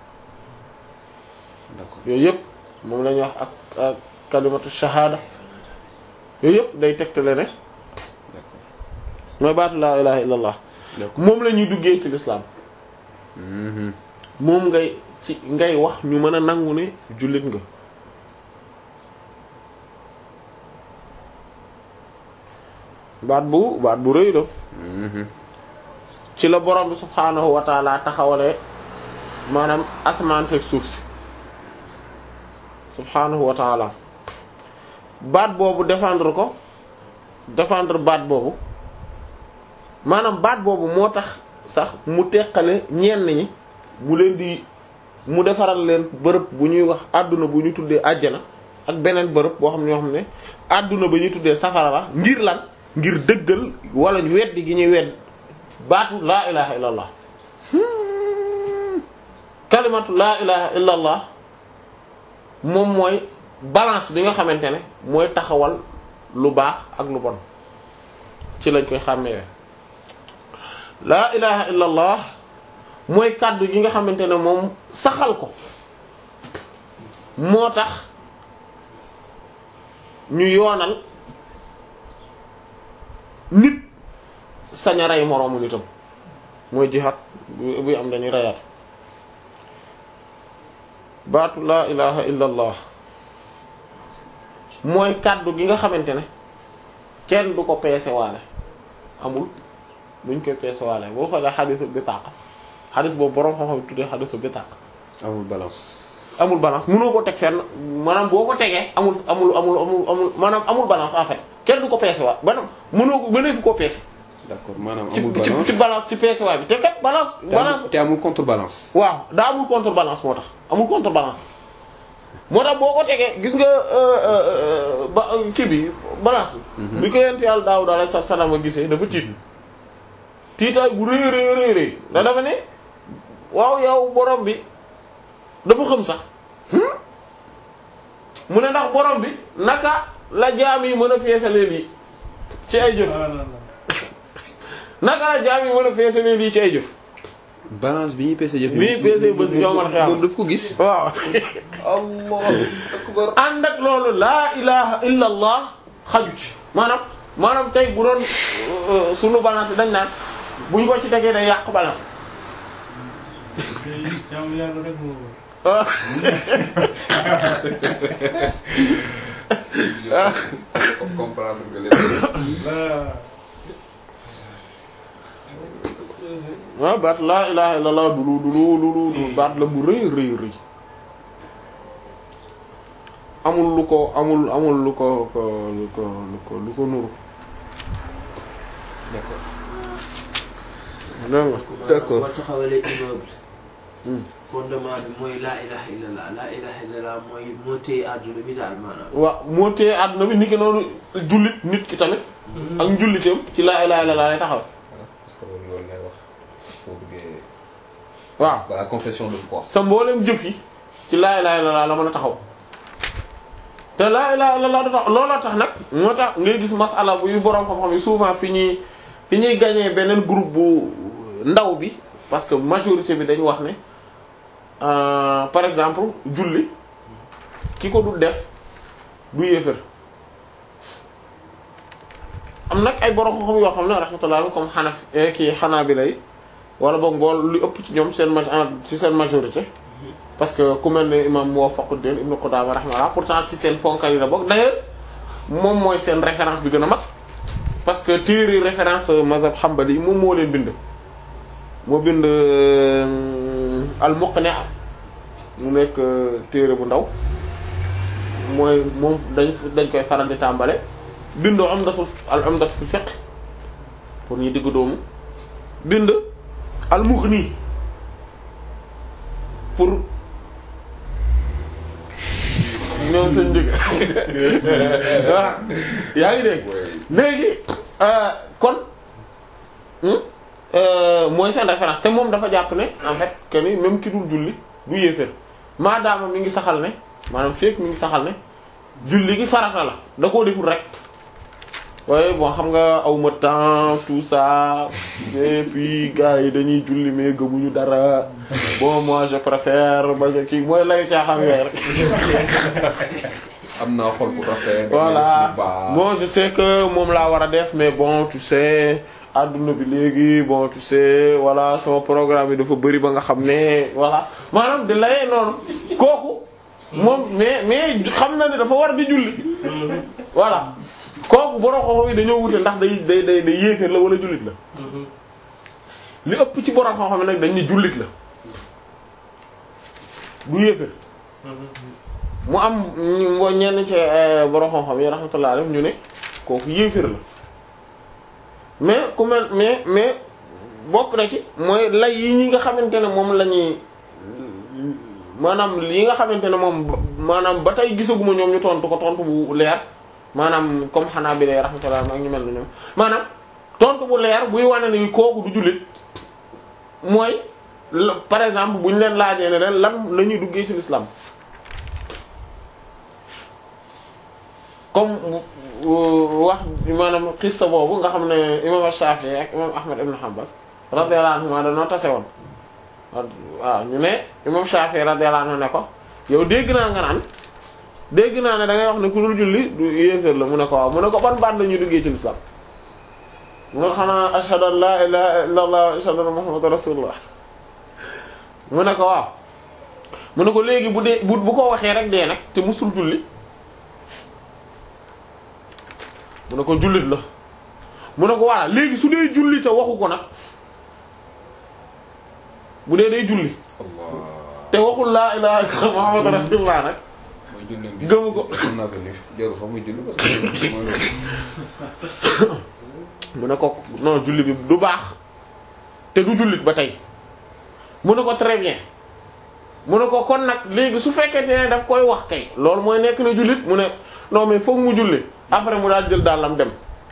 d'accord yooyu yëpp moom la ñuy wax ak ak kalimatu shahada yooyu yëpp day tegtale ne d'accord mooy baatu laa ilaha illa allah d'accord moom la ñuy duggee ci l'islam Mhm. moom ngay ci ngay wax ñu mën a nangu ne jullit nga baat bu baat bu rëy la Mhm. ci la borom bi subhaanahu wa taala taxawalee maanaam asamaan fekk suuf si subhaanahu wa taala baat boobu défendre ko défendre baat boobu maanaam baat boobu moo tax sax mu teqale ñenn ñi mu leen di mu defaral leen bërëb bu ñuy wax àdduna bu ñu tuddee àjjana ak beneen bërëb boo xam ne ñoo xam ne àdduna ba ñuy tuddee safara la ngir lan ngir dëggal wala weddi gi ñuy wedd baatu laa ilaha illa allah kalimatu laa ilaha illa allah moom mooy balance bi nga xamante ne mooy taxawal lu baax ak lu bon ci lañ koy xàmmee laa ilaha illa allah mooy kàddu gi nga xamante ne moom saxal ko moo tax ñu yoonal nit sañ a rey moroomu nitam mooy jihaad bu buy am dañuy reyaat baatu laa ilaha illa allah mooy kàddu gi nga xamante ne kenn du ko peese waale amul buñ koy peese waale boo xoolee xadisu bitaaqa xadis boobu boroom xam-xam tuddee xadisu bitaaqa amul balance amul balance mënoo ko teg fenn maanaam boo ko tegee amul amul amul amul amul maanaam amul balance en fait kenn du ko peese waat maanaam mënoo ko mënee fi koo peese d'accord maanaam ci amul ci balance ci balance ci peese waay bi te kat balance te balance amul- te amul contrebalance waaw daa amul contrebalance moo tax amul contrebalance moo tax boo ko tegee gis nga euh, euh, ba kii bi balance bi bi ko yent yàlla Daawuda alayhi salaam a gisee dafa tiit tiitaay bu rëy rëy rëy rëy da dafa ne waaw yow borom bi dafa xam sax mu ne ndax borom bi naka la jaam yi mën a feesalee lii ci ay jëf ah non non naka la jaam yi mën a feesalee lii ci ay jëf balance bi ñuy peese jëf bi ñuy peese bés yomal xiyaam. moom daf ko gis waaw allahu akbar ànd ak loolu laa ilaha illa allah xaju ci maanaam maanaam tey bu doon euh, sunu balance dañ naan buñ ko ci tegee day yàq balance tey jaamu yàlla rek moo ah comprendre nga lépp la waaw baat laa ilaha illallah du lu du lu du lu du baat la bu rëy rëy rëy amul lu ko amul amul lu ko ko lu ko lu ko lu ko nuru d'accord dégg nga D'accord. boo taxawalee immeuble. Hmm. fondement bi mooy laa ilaha illallah laa ilaha illallah mooy moo téye àdduna bi daal maanaam. waaw moo téye àdduna bi nit ki noonu jullit nit ki tamit ak njulliteem ci laa ilaha illallah lay taxaw voilà parce que loolu loolu lay wax boo bëggee waaw voilà confession de foi sa mboolem jëf yi ci laa ilaha illallah la mën a taxaw te laa ilaha illallah da tax looloo tax nag moo tax ngay gis masala bu yu boroom xam-xam yi souvent fi ñuy fi ñuy gagner beneen groupe bu ndaw bi parce que majorité bi dañu wax ne euh, par exemple julli ki ko du def du yéefër am nag ay boroom xam-xam yoo xam ne rahmatullah comme xanaf kii xanaa bi lay wala boog mbool lu ëpp ci ñoom seen ma ci seen majorité parce que ku mel ne imam Muwafaquddin Ibn Qudama rahimahullah pourtant ci seen ponkal yi la bokk d'ailleurs moom mooy seen référence bi gën a mag parce que téere référence mazhab Hanbali yi moom moo leen bind moo bind al-Muqni' mu nekk téere bu ndaw mooy moom dañ dañ koy faral di tàmbale bind umdatul al-umdatu fi fiqh pour ñu diggu doomu bind al-Mughni pour ñoom seen njëg voilà yaa ngi dégg léegi euh, kon hmm, euh, mooy seen référence te moom dafa jàpp ne en fait que ni même ki dul julli du yéeféer maadaama mi ngi saxal ne maanaam fekk mi ngi saxal ne julli gi farata la da koo deful rek waaye bon xam nga aw ma temps tout ça et puis gars yi dañuy julli mais gëmuñu dara bon moi je préfère ba kii mooy layu caaxaan yooyu rek am naa xol bu rafet voilà bu baax. bon je sais que moom laa war a def mais bon tu sais adduna bi léegi bon tu sais voilà sama programme yi dafa bëri ba nga xam ne voilà maanaam di layee noonu kooku moom mais mais xam na ne dafa war di julli voilà kooku borom xam-xam yi dañoo wute ndax day day day day yéeféer la wala jullit la li ëpp ci borom xam-xam yi nag dañ ni jullit la du yéeféer mu am ñu ñenn ci borom xam-xam yi rahmatullah alayhi ñu ne kooku yéeféer la mais ku mel mais mais bokk na ci mooy lay yi ñi nga xamante ne moom la ñuy maanaam yi nga xamante ne moom maanaam ba tey gisaguma ñoom ñu tontu ko tontu bu leer maanaam comme xanaa bi lay rahmatullah ak ñu mel ni ñoom maanaam tontu bu leer buy wane ni kooku du jullit mooy la- par exemple bu ñu leen laajee ne leen lan la ñuy duggee ci l'islam comme wax maanaam xissa boobu nga xam ne imam Shafi'i ak imam Ahmad ibn Hanbal radiyallahu anhuma dañoo tase woon waaw ñu ne imam Shafi'i radiyallahu anhu ne ko yow dégg naa nga naan dégg naa ne da ngay wax ne ku dul julli du yéeféer la mu ne ko waaw mu ne ko ban baat la ñuy duggee ci l'islam mu ne ko xanaa ashhadu an la ilaha illa allah wa ashhadu anna muhammadan rasulullah mu ne ko waaw mu ne ko léegi bu dee bu bu ko waxee rek dee nag te musul julli mu ne ko jullit la mu ne ko voilà léegi su dee julli te waxu ko nag bu dee day julli Allah te waxul laa ilaha illallah muhammadu rasulullah nag mooy julli bi gëmu ko. mën naa ko ni jarul sax muy julli parce que mooy loolu. mu ne ko non julli bi du baax te du jullit ba tey mu ne ko très bien mu ne ko kon nag léegi su fekkente ne daf koy wax kay loolu mooy nekk na jullit mu ne non mais foog mu julli après mu daal jël dàllam dem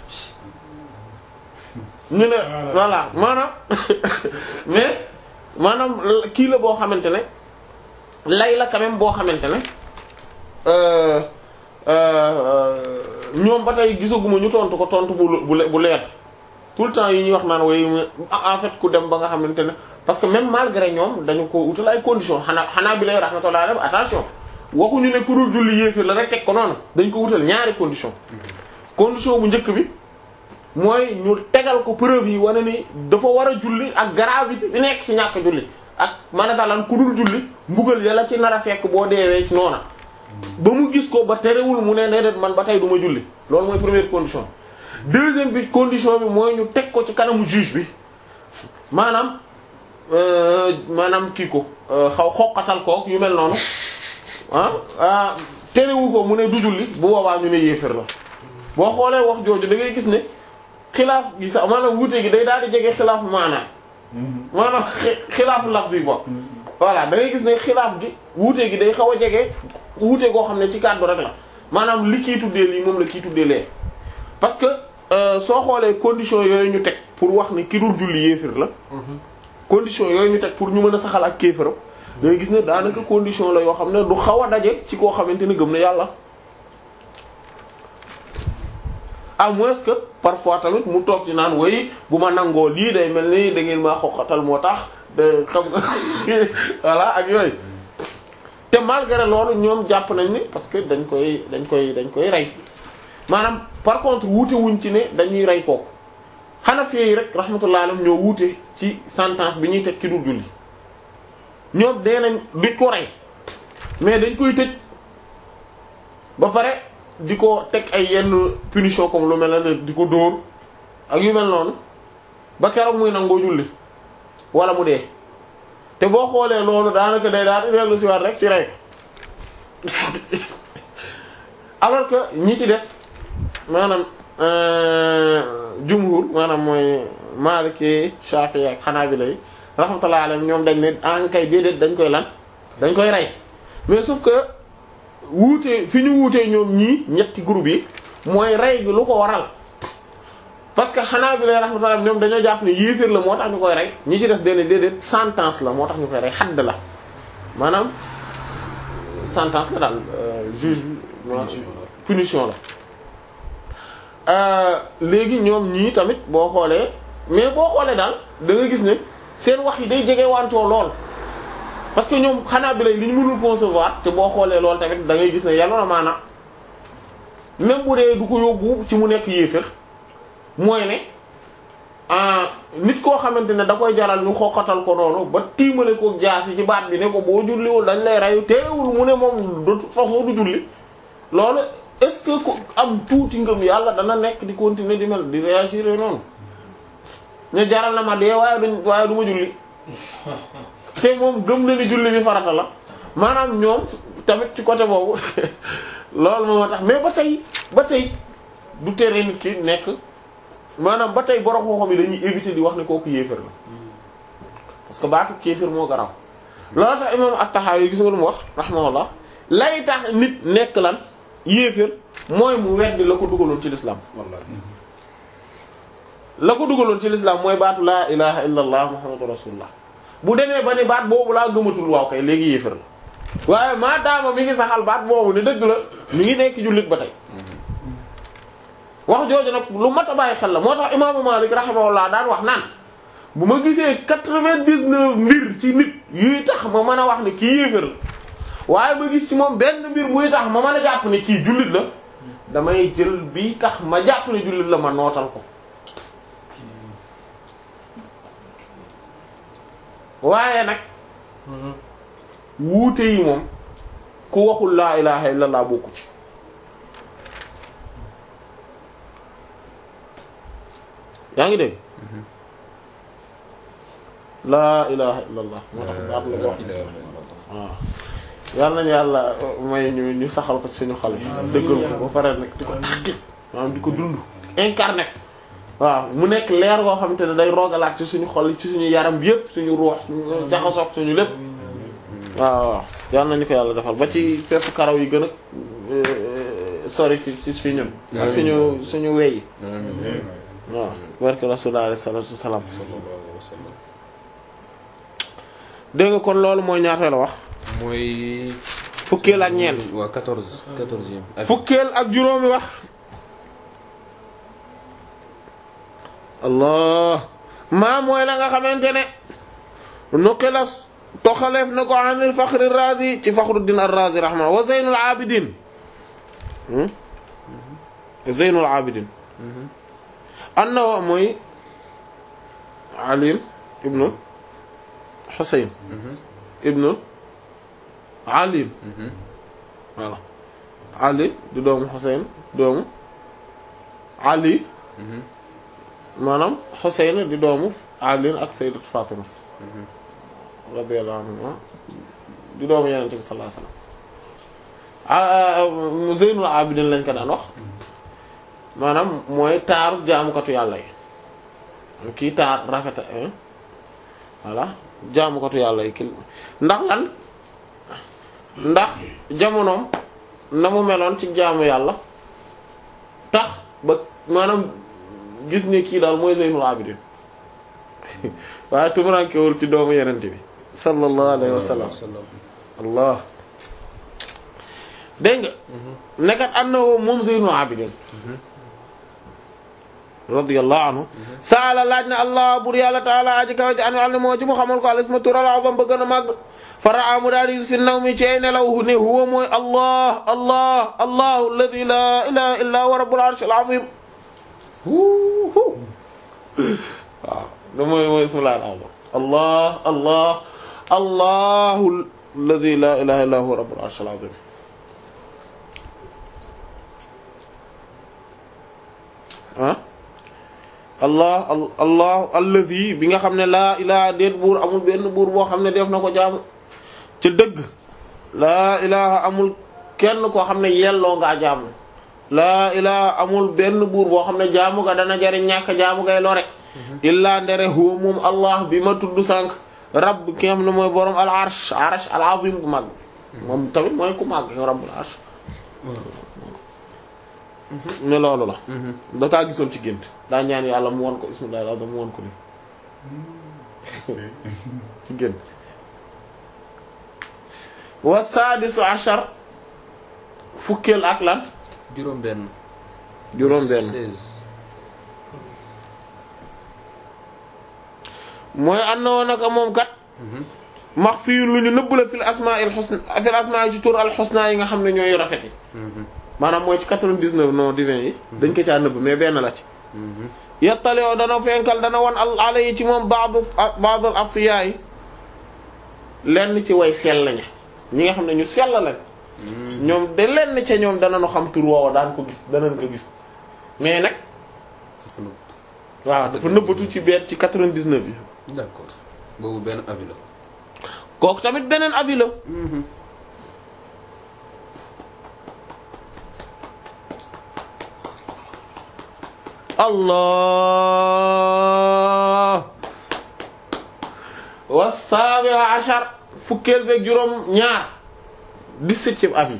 ñu ne voilà maanaam mais maanaam kii la boo xamante ne lay la quand même boo xamante ne euh, euh, ñoom ba tey gisaguma ñu tontu ko tontu bu bu bu leer tout le temps yi ñuy wax naan way en fait ku dem ba nga xamante ne parce que même malgré ñoom dañu ko utal ay conditions xanaa xanaa bi lay rahmatullah alayhi attention waxuñu ne ku dul julli yéefir la rek teg ko noonu dañ ko wutal ñaari condition condition bu njëkk bi mooy ñu tegal ko preuve yi wane ni dafa war a julli ak gravité bi nekk ci ñàkk julli ak maanaam ku dul julli mbugal yàlla ci nar a fekk boo deewee ci noona ba mu gis ko ba terewul mu ne déedéet man ba tey du ma julli loolu mooy première condition deuxième bi condition bi mooy ñu teg ko ci kanamu juge bi maanaam maanaam kii ko xaw xoqatal ko yu mel noonu ah terewu ko mu ne du julli bu boobaa ñu ne yéefér la boo xoolee wax jooju da ngay gis ne xilaaf gi sax maanaam wuute gi day daal di jege xilaaf maanaam maanaam xilaafu laf bi bokk voilà da ngay gis ne xilaaf gi wuute gi day xaw a jege wuute goo xam ne ci kàddu rek la maanaam li kii tuddee lii moom la kii tuddee lee parce que soo xoolee condition yooyu ñu teg pour wax ne ki dul julli yéefir la condition yooyu ñu teg pour ñu mën a saxal ak kéefaram da ngay gis ne daanaka condition la yoo xam ne du xaw a daje ci koo xamante ne gëm na yàlla à moins que parfois tamit mu toog ci naan way bu ma nangoo lii day mel ni da ngeen maa xoqatal moo tax de xam nga voilà ak yooyu te malgré loolu ñoom jàpp nañ ni parce que dañ koy dañ koy dañ koy rey maanaam par contre wuute wuñ ci ne dañuy rey kooku Hanafi yi rek rahmatullah alayhim ñoo wuute ci sentence bi ñuy teg ki dul julli ñoom dee nañ duñ ko rey mais dañ koy tëj ba pare di ko teg ay yenn punition comme lu mel ne di ko dóor ak yu mel noonu ba keroog muy nangoo julli wala mu dee te boo xoolee loolu daanaka day daal di dellu si waat rek ci rey alors que ñi ci des maanaam jumhur maanaam mooy Maliki Shafi'i ak Hanabila yi rahmatullahi alayhim ñoom dañ ne en kay déedéet dañ koy lan dañ koy rey mais sauf que wuute fi ñu wuutee ñoom ñii ñetti groupe yi mooy rey gi lu ko waral parce que Hanabila rahmatullahi ñoom dañoo jàpp ne yéeféer la moo tax ñu koy rey ñi ci des déedéet déedéet sentence la moo tax ñu koy rey xadd la maanaam sentence la daal juge punition la léegi ñoom ñii tamit boo xoolee mais boo xoolee daal da nga gis ne seen wax yi day jege wantoo lool parce que ñoom xanaa bi lay li ñu mënul concevoir te boo xoolee lool tamit da ngay gis ne yàlla na maanaam même bu dee du ko yóbbu ci mu nekk yéefér mooy ne nit koo xamante ne da koy jaral ñu xoqatal ko noonu ba tiimale ko jaasi ci baat bi ne ko boo julliwul dañ lay reyu teewul mu ne moom de toute façon du julli loolu est-ce que ku am tuuti ngëm yàlla dana nekk di continuer di mel di réagir noonu ñu jaral na ma dee waaye duñ waaye du ma julli te moom gëm na ni julli bi farata la maanaam ñoom tamit ci côté boobu loolu moo tax mais ba tey ba tey du tere nit ki nekk maanaam ba tey borom xam-xam yi dañuy éviter di wax ne kooku yéefar la parce que baatu kéefar moo garaw loolu tax imam at-Tahawi gis nga lu mu wax rahimahullah lay tax nit nekk lan yéefar mooy mu weddi la ko dugaloon ci l'islam la ko dugaloon ci l'islam mooy baatu laa ilaha illa allah muhammadu rasulullah bu demee ba ni baat boobu laa gëmatul waaw kay léegi yéefar la waaye maa daama mi ngi saxal baat boobu ne dëgg la mi ngi nekk jullit ba tey wax jooju nag lu mat a bàyyi xel la moo tax imaamu Malik rahimahullah daan wax naan bu ma gisee quatre-vingt-dix-neuf mbir ci nit yuy tax ma mën a wax ne kii yéefar la waaye ma gis ci moom benn mbir muy tax ma mën a jàpp ne kii jullit la damay jël bi tax ma jàpp ne jullit la ma nootal ko waaye nag wuute yi moom ku waxul laa ilaha illallah bokku ci yaa ngi dégg laa ilaha illallah moo tax baat la ko wax waaw yàlla nañu yàlla may ñu ñu saxal ko ci suñu xol yi dëggal ko ba pare nag di ko taxqiq maanaam di ko dund incarné waaw mu nekk leer goo xamante ne day rogalaat ci suñu xol ci suñu yaram bi yëpp suñu ruux suñu jaxasoog suñu lépp waaw waaw yal nañu ko yàlla defal ba ci pepp karaw yi gën a sori ci ci fi ñun ak suñu suñu wey yi waaw barke rasulullah alayhi salatu wassalam dégg nga kon loolu mooy ñaata la wax mooy. fukkeel ak ñeent waa quatorze quatorzième. fukkeel ak juróomi wax allah maa mooy la nga xamante ne nuqilas toxaleef na ko anil faxri razi ci faxruddin ar-razi rahma wa zeynul abidin zeynul abidin anna mooy ali ibnu xusayn ibnu ali voilà ali di doomu xusayn doomu ali maanaam Xuseyn di doomu Ali ak Sayyidat Fatima radiyallahu anha di doomu Yonent bi sallallahu alayhi wasallam Zeynul Abidin lañ ko daan wax maanaam mooy taaru jaamukatu yàlla yi kii taar rafet voilà jaamukatu yàlla yi ki ndax lan ndax jamonoom na mu meloon ci jaamu yàlla tax ba maanaam gis ne kii daal mooy Zeynul Abidin waaye tumurankewul ci doomu yenente bi sallallahu alayhi wa sallam allah dégg nga nekkat annahu moom Zeynul Abidin radiyallahu anhu saala laaj na allah bur yàlla taala aji kaw ji an al moo ci mu xamal ko al isma tural azam ba gën a màgg faraa mu daal di fi naw mi ci ay nelaw ne huwa mooy allah allah allah alladi la ilaha illa huwa rabbul arsh al azim waaw da mooy mooy ismullah al azam allah allah allahu alladi la ilaha illa huwa rabbul arsh al azim ah allah allah alladi bi nga xam ne laa ilaha déet buur amul benn buur boo xam ne def na ko jaamu ca dëgg laa ilaha amul kenn koo xam ne yelloo ngaa jaamu laa ilaha amul benn buur boo xam ne jaamu ga dana jariñ ñàkk jaamu ngay lore illaa ndere huwa moom allah bi ma tudd sànq rabb ki nga xam ne mooy borom al arsh arsh al azim bu mag moom tamit mooy ku mag rabbul arsh ne loolu la da kaa gisoon ci gént daa ñaan yàlla mu won ko ismullahi al-azam mu won ko ni ci gént wa sadisu ashar fukkeel ak lan juróom benn juróom benn seize mooy àndoon naka moom kat max fii lu ñu nëbb la fil asmaa'il husna fil asmaa'il ci tur al husna yi nga xam ne ñooy rafet yi maanaam mooy ci 99 non divin yi dañ ko caa nëbb mais benn la ci yettale yoo dana fenkal dana won al ala yi ci moom baadu baadul asfiya yi lenn ci way sell ña ñi nga xam ne ñu sell lañ ñoom de lenn ca ñoom dana nu xam tur woowa daan ko gis danañ ko gis mais nag waaw dafa nëbbatu ci benn ci 99 yi d'accord boobu benn avis la kooku tamit beneen avis la allah wa saabi ashar fukkeel beeg juróom ñaar dix-septième avis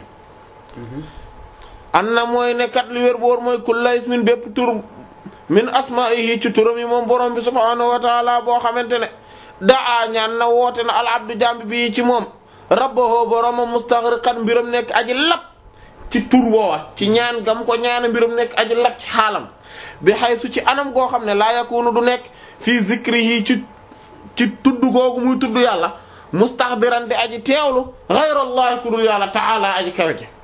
an na mooy ne kat li wér boor mooy kulla ismin bépp tur min asma'ihi ci turam yi moom borom bi subhaanahu wa taala boo xamante ne daa ñaan na woote na al abdu jambi bi ci moom rabbahu boromam mustaghriqan mbiram nekk aji lap ci tur boowa ci ñaan gam ko ñaana mbiram nekk aji lap ci xaalam bi xaysu ci anam goo xam ne laa yakunu du nekk fii zikrihi ci ci tudd googu muy tudd yàlla mustahdiran di aji teewlu ghayrallahi ku dul yàlla ta'ala aji kawe ji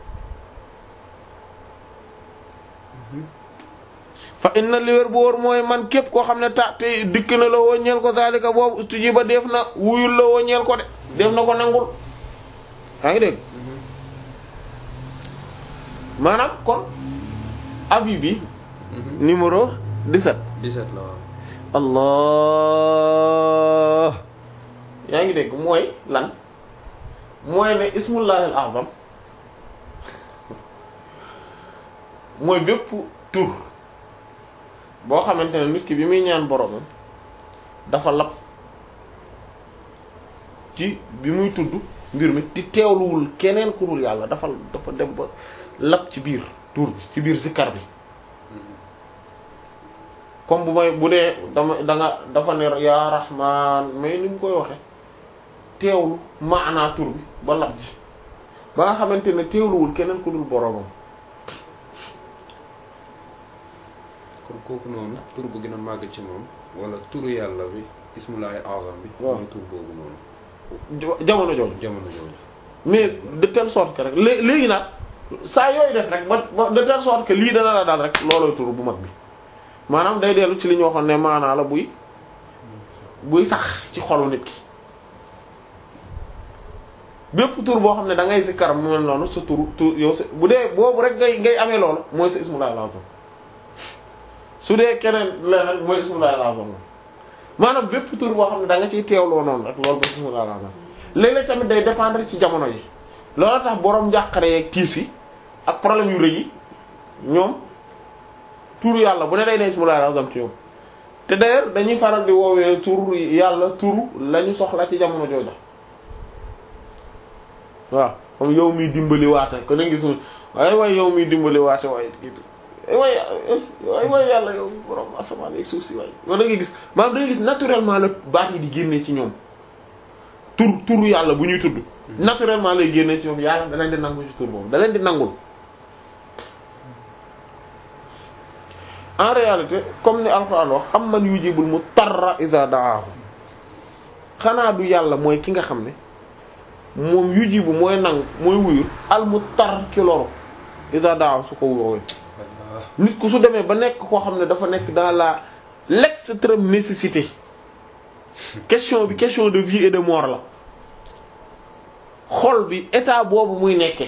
fa inna li wér bu wóor mooy man képp koo xam ne ta te dikk na la woo ñeel ko zalika boobu ustujiba def na wuyul la woo ñeel ko de def na ko nangul yaa ngi dégg maanaam kon avis bi numéro 17 17 la waaw allah yaa ngi dégg mooy lan mooy ne ismullahi al azam mooy bépp tur boo xamante ne nit ki bi muy ñaan boromam dafa lap ci bi muy tudd mbir mi di teewluwul keneen ku dul yàlla dafa dafa dem ba lap ci biir tur bi ci biir zikkar bi comme bu may bu dee dama da nga dafa ne yaa rahman mais ni mu koy waxe teewlu maanaa tur bi ba lap ji ba nga xamante ne teewluwul keneen ku dul boromam kon kooku noonu tur bu gën a màgg ci moom wala turu yàlla bi ismullahi azam bi waaw. mooy tur boobu noonu jo- jamono jooju jamono jooju mais de telle sorte que rek lé- léegi nag saa yooyu def rek ba ba de telle sorte que lii dana la daal rek loolooy tur bu mag bi maanaam day dellu ci li ñu waxoon ne maanaa la buy buy sax ci xolu nit ki bépp tur boo xam ne da ngay zikkar mu mel noonu sa tur tur yow sa bu dee boobu rek ngay ngay amee loolu mooy sa ismullahi lazim su dee keneen leneen mooy ismullahi al-azam maanaam bépp tur boo xam ne da nga ciy teewloo noonu rek loolu mooy ismullahi al-azam léeg-léeg tamit day dépendre ci jamono yi loolu tax boroom njàqare yeeg tiis yi ak problème yu rëy yi ñoom tur yàlla bu ne day ne ismullahi al-azam ci ñoom te d'ailleurs dañuy faral di woowee tur yàlla tur lañu soxla ci jamono jooju waaw comme yow miy dimbali waate ko na gis waaye waaye yow miy dimbali waate waaye waaye waaye waaye yàlla yow borom asamaan ak suuf si waaye yow da ngay gis maanaam da ngay gis naturellement la baat yi di génnee ci ñoom tur turu yàlla bu ñuy tudd naturellement lay génnee ci ñoom yàlla da leen di nangu ci tur boobu da leen di nangul en réalité comme ni alxuraan wax am man yujibul mutarra idha da'ahu xanaa du yàlla mooy ki nga xam ne moom yujibu mooy nangu mooy wuyu al mutar ki loru idha da'ahu su ko woowee nit ku su demee ba nekk koo xam ne dafa nekk dans la l'extrême nécessité question bi question de vie et de mort la xol bi état boobu muy nekke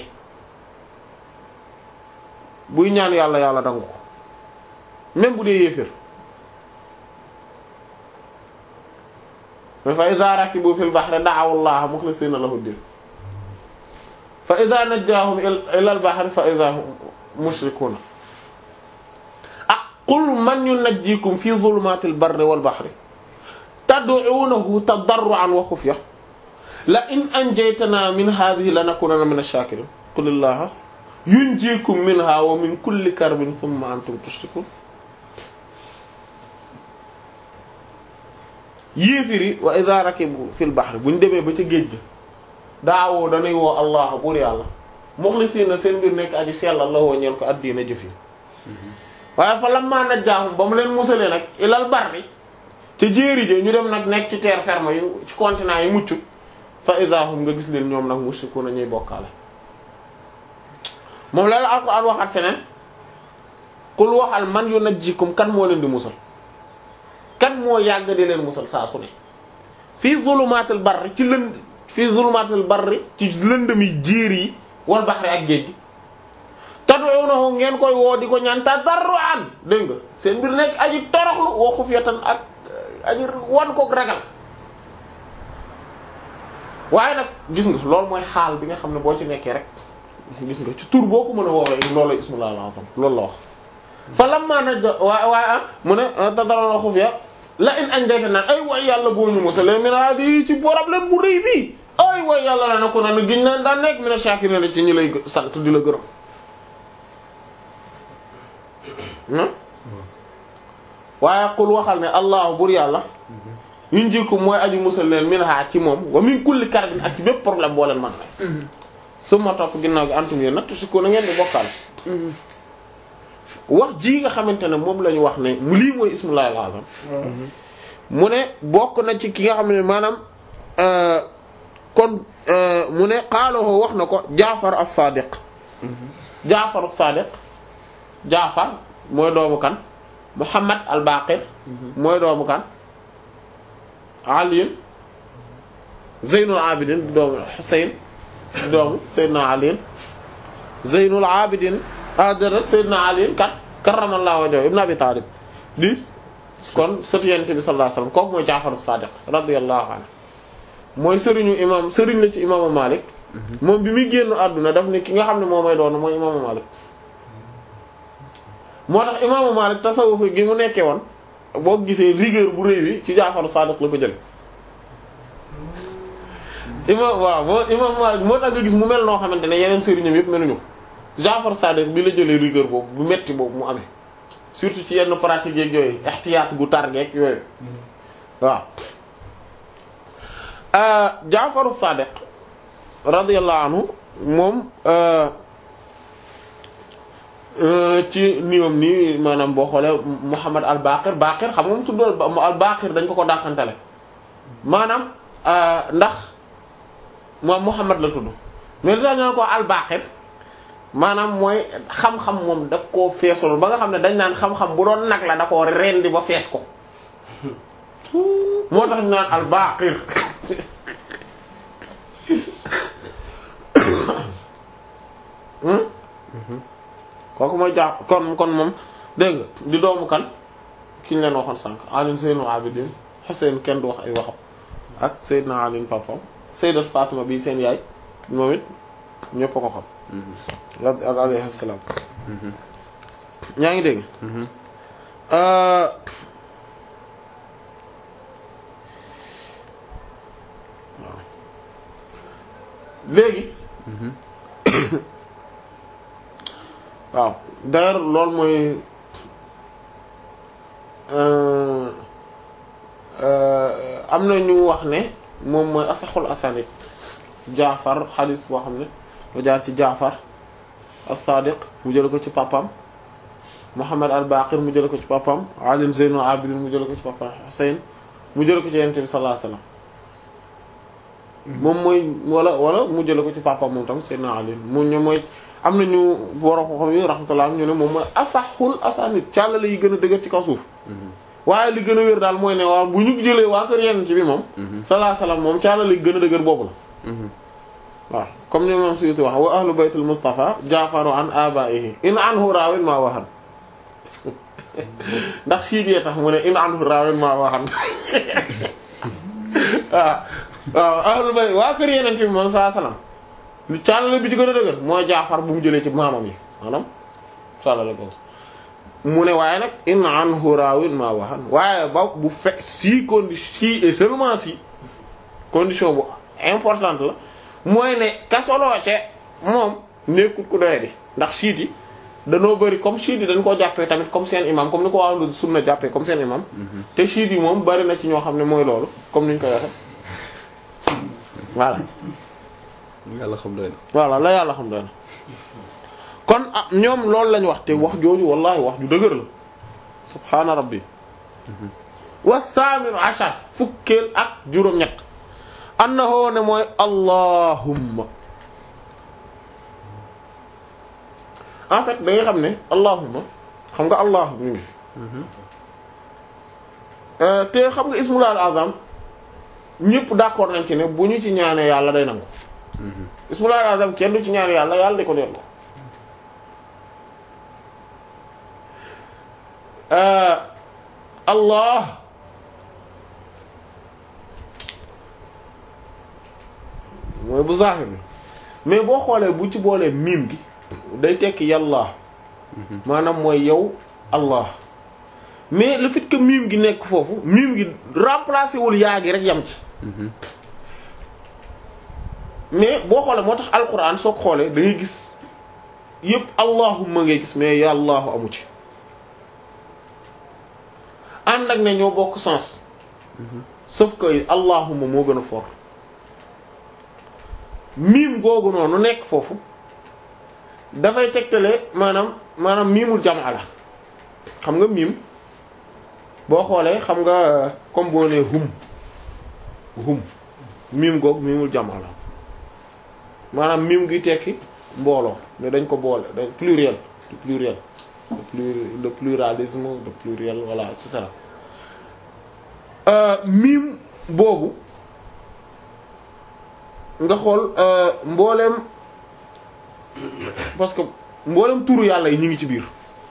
buy ñaan yàlla yàlla dangu ko même bu dee yéefér fa iza rakibu fil bahri da'aw allaha mukhlisina lahu din fa iza najjahum ila al bahri fa iza hum mushrikuna ah qul man yunajjikum fi zulumatil barri wal bahri tad'unahu tadarruan wa khufya la in anjaytana min hadhihi lanakunanna min ash-shakirin qul allaha yunjikum minha wa min kulli karbin thumma antum tushrikun yéefiri wa idha rakibu fil bahri bu ñu demee ba ca géej ga daawoo danay woo allah buur yàlla muxlisiina seen mbir nekk aji sellal la woo ñeel ko addiina jëf yi waaye fa lamma najjaahum ba mu leen musalee nag ilal barri ca jéeri ja ñu dem nag nekk ci terre ferme yu ci continent yi muccut fa idha hum nga gis leen ñoom nag mushrikuuna ñuy bokkaale moom la la alquran waxaat feneen qul waxal man yunajjikum kan moo leen di musal kan moo yàgg di leen musal saa su ne fii zulumaatil barri ci lënd fii zulumaatil barri ci lëndëmi jéer yi wal baxri ak géej gi tad'uunahu ngeen koy woo di ko ñaan tadarruan dégg nga seen mbir nekk aji toroxlu wa xufyatan ak aji wan kook ragal waaye nag gis nga loolu mooy xaal bi nga xam ne boo ci nekkee rek gis nga ci tur boo ko mën a woowee loolu la ismullah al-azam loolu la wax fa lamma najja waa waaye ah mu ne tadarruan wa xufya la in anjayta naan ay way yàlla boo ñu musalee min hadi ci problème bu rëy bii ay way yàlla la na ko naan giñ naan daan nekk mina shakirin la ci ñi lay sant di la gërëm waaye qul waxal ne allahu bur yàlla yuñ jikku mooy aju musal leen min ha ci moom wa min kulli karbin ak ci bépp problème boo leen mën na su ma topp ginnaaw gi antum yéen nag tusi ko na ngeen di bokkaal wax ji nga xamante ne moom la ñu wax ne mu lii mooy ismullahi al-azam mu ne bokk na ci ki nga xam ne maanaam kon mu ne xaaloo wax na ko jaafar as-sadiq jaafar as-sadiq jaafar mooy doomu kan muhammad al-baqir mooy doomu kan ali zeynul abidin di doomu husayn di doomu sayyidina ali zeynul abidin adara sayyidina ali kat karramallahu wajhahu ibn abi talib di kon sëtu yonent bi sallallahu alayhi wasallam kooku mooy jaafar as-sadiq radiyallahu anhu mooy sëriñu imam sëriñ la ci imaamu Malik moom bi muy génn àdduna daf ne ki nga xam ne moo may doon mooy imaamu Malik moo tax imaamu Malik tasawuf gi mu nekkee woon boo gisee rigueur bu rëy bi ci Jaafaru Saadiq la ko jële imaam waaw moo imaamu Malik moo tax nga gis mu mel noo xamante ne yeneen sëriñam yëpp meluñu ko Jaafaru Saadiq bi la jëlee rigueur boobu bu metti boobu mu amee surtout ci yenn pratique yeeg yooyu ihtiyaat gu tar geeg yooyu waaw Jaafaru Sadiq radiyallahu anhu moom ci niom nii maanaam boo xoolee Muhammad al Baqir Baqir xam nga mu tudd al Baqir dañ ko ko dàqantale maanaam ndax moom Muhammad la tudd mais li tax ñu ko al Baqir maanaam mooy xam-xam moom daf koo feesul ba nga xam ne dañ naan xam-xam bu doon nag la da koo rendi ba fees ko moo tax ñu naan al Baqir kooku mooy jaax kon kon moom dégg nga di doomu kan ki ñu leen waxoon sànq Ali Zeynul Abidin Hussein kenn du wax ay waxam ak Seydina Ali papam Sayyidat Fatima bi seen yaay moom it ñëpp a ko xam ak alayhi salaam ñaa ngi dégg Euh, waaw léegi waaw d'ailleurs loolu mooy euh, euh, am na ñu wax ne moom mooy asaxul asanid jaafar xadis boo xam ne ba jaar ci jaafar as-sadiq mu jële ko ci papam Muhammad al-Baqir mu jële ko ci papam Ali Zeynul Abidin mu jële ko ci papam Hussein mu jële ko ci Yonent bi sallallahu alayhi wasallam moom mooy wala wala mu jële ko ci papam moom tam Seydina Ali mu ñu mooy am nañu borom ko xam yi rahmatullah ñu ne moom mooy asaxul asanid càllale yi gën a dëgër ci kaw suuf waaye li gën a wér daal mooy ne waaw bu ñu jëlee waa kër Yonent bi moom sallallahu alayhi wasallam moom càllale yi gën a dëgër boobu la waaw comme ni moom Suyuti wax wa ahlu baytul Mustafa jaafaru an abaihi in anhu raawin maa waxan ndax siit yee tax mu ne in anhu raawin maa waxan waaw waaw ahlu bayt waa kër yeneen ci moom saa salaam li càllale bi ci gën a dëgër mooy jaafar bu mu jëlee ci maamam yi maanaam càllale boobu mu ne waaye nag in anhu raawin maa waxan waaye ba bu fekk si condition si et seulement si condition bu importante la mooy ne kasoloo ce moom nekkut ku doye di ndax siit yi danoo bëri comme siit yi dañ koo jàppee tamit comme seen imam comme ni ko waa sunna jàppee comme seen imam te siit yi moom bëri na ci ñoo xam ne mooy loolu comme ni ñu koy waxe voilà yàlla xam doy na voilà la yàlla xam doy na kon ah ñoom loolu lañ wax te wax jooju wallahi wax ju dëgër la subhaana rabbi wa saaminu ashar fukkeel ak juróom-ñett annahu ne mooy allahumma en fait da nga xam ne allahumma xam nga allah mi ngi fi te xam nga ismul azam ñëpp d'accord nañ ci ne bu ñu ci ñaanee yàlla day nangu ismul azam kenn du ci ñaane yàlla yàlla di ko delloo allah mooy bu zahir bi mais boo xoolee bu ci boolee miim gi day tekki yàlla maanaam mooy yow allah mais le fait que miim gi nekk foofu miim gi remplacé wul yaa gi rek yam ci mais boo xoolee moo tax alquran soo ko xoolee da ngay gis yëpp allahumma ngay gis mais yàllaahu amu ci ànd ak ne ñoo bokk sens sauf que allahumma moo gën a fort miim googu noonu nekk foofu dafay tegtale maanaam maanaam miimul jamaa la xam nga miim boo xoolee xam nga comme boo nee hum hum miim googu miimul jamaa la maanaam miim gi tekki mbooloo ne dañ ko boole dañ pluriel du pluriel le pluri- le pluralisme le pluriel voilà et cetera miim boobu nga xool mbooleem parce que mbooleem turu yàlla yi ñu ngi ci biir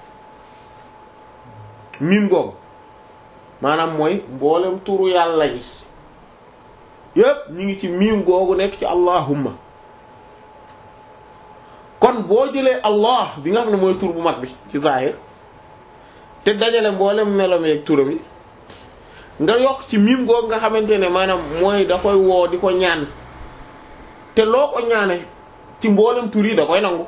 miim googu maanaam mooy mbooleem turu yàlla yi yépp ñu ngi ci miim googu nekk ci allahumma kon boo jëlee allah bi nga xam ne mooy tur bu mag bi ci zahir te dajale mboolem melom yeeg turam yi nga yokk ci miim googu nga xamante ne maanaam mooy da koy woo di ko ñaan te loo ko ñaane ci mboolem tur yi da koy nangu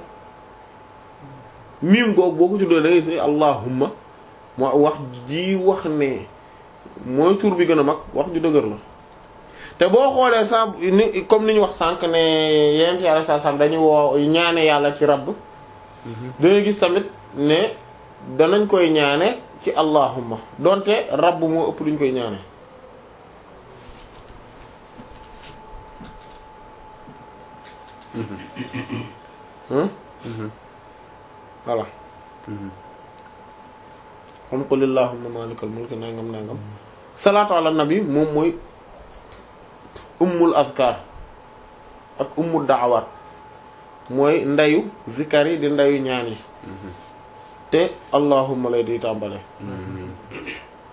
miim googu boo ko tuddee da ngay gis allahumma moo wax ji wax ne mooy tur bi gën a mag wax ju dëgër la te boo xoolee sa ni comme ni ñu wax sànq ne yenent yàlla sa sam dañu woo ñaane yàlla ci rabb dangay gis tamit ne danañ koy ñaane ci allahumma donte rabb moo ëpp luñ koy ñaane hmm voilà xam qul allahumma malikal mulki nangam nangam salaatu ala nabi moom mooy ummul azkar ak ummul da'awat mooy ndayu zikar yi di ndayu ñaan yi te allahumma lay di tàmbale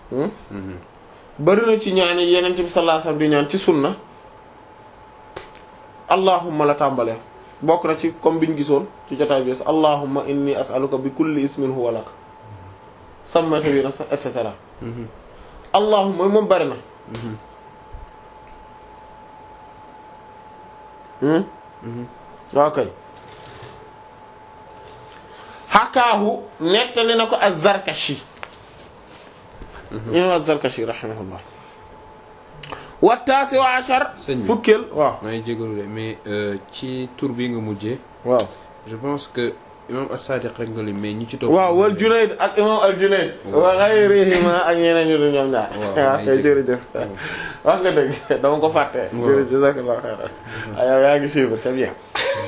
hmm? bari na ci ñaan yi yeneen bi sallallahu alayhi wasallam di ñaan ci sunna allahumma la tàmbalee bokk na ci comme biñ gisoon ci jotaay bi allahumma inni as'aluka bi kulli ismin huwa lak sammayta bi nafsik et cetera allahumma moom bari na hmm ok xakaahu nettali na ko az-Zarkashi imam az-Zarkashi rahimahullah wa taasi wa ashar Sëñ bi. fukkeel waaw maa ngi jégalu de mais euh, ci tur bi nga mujjee waaw je pense que imam as-Sadiq rek nga lim mais ñi ci topp. waaw wal Junayd ak imam al Junayd wa ghayrihima ak ñeneen ñu du ñoom ñaar Waaw, waaw ay kay dëgg. jërëjëf wax nga dëgg dama ko fàtte Waaw. jërëjëf jazakallahu khairan ay yow yaa ngi suivre c'est bien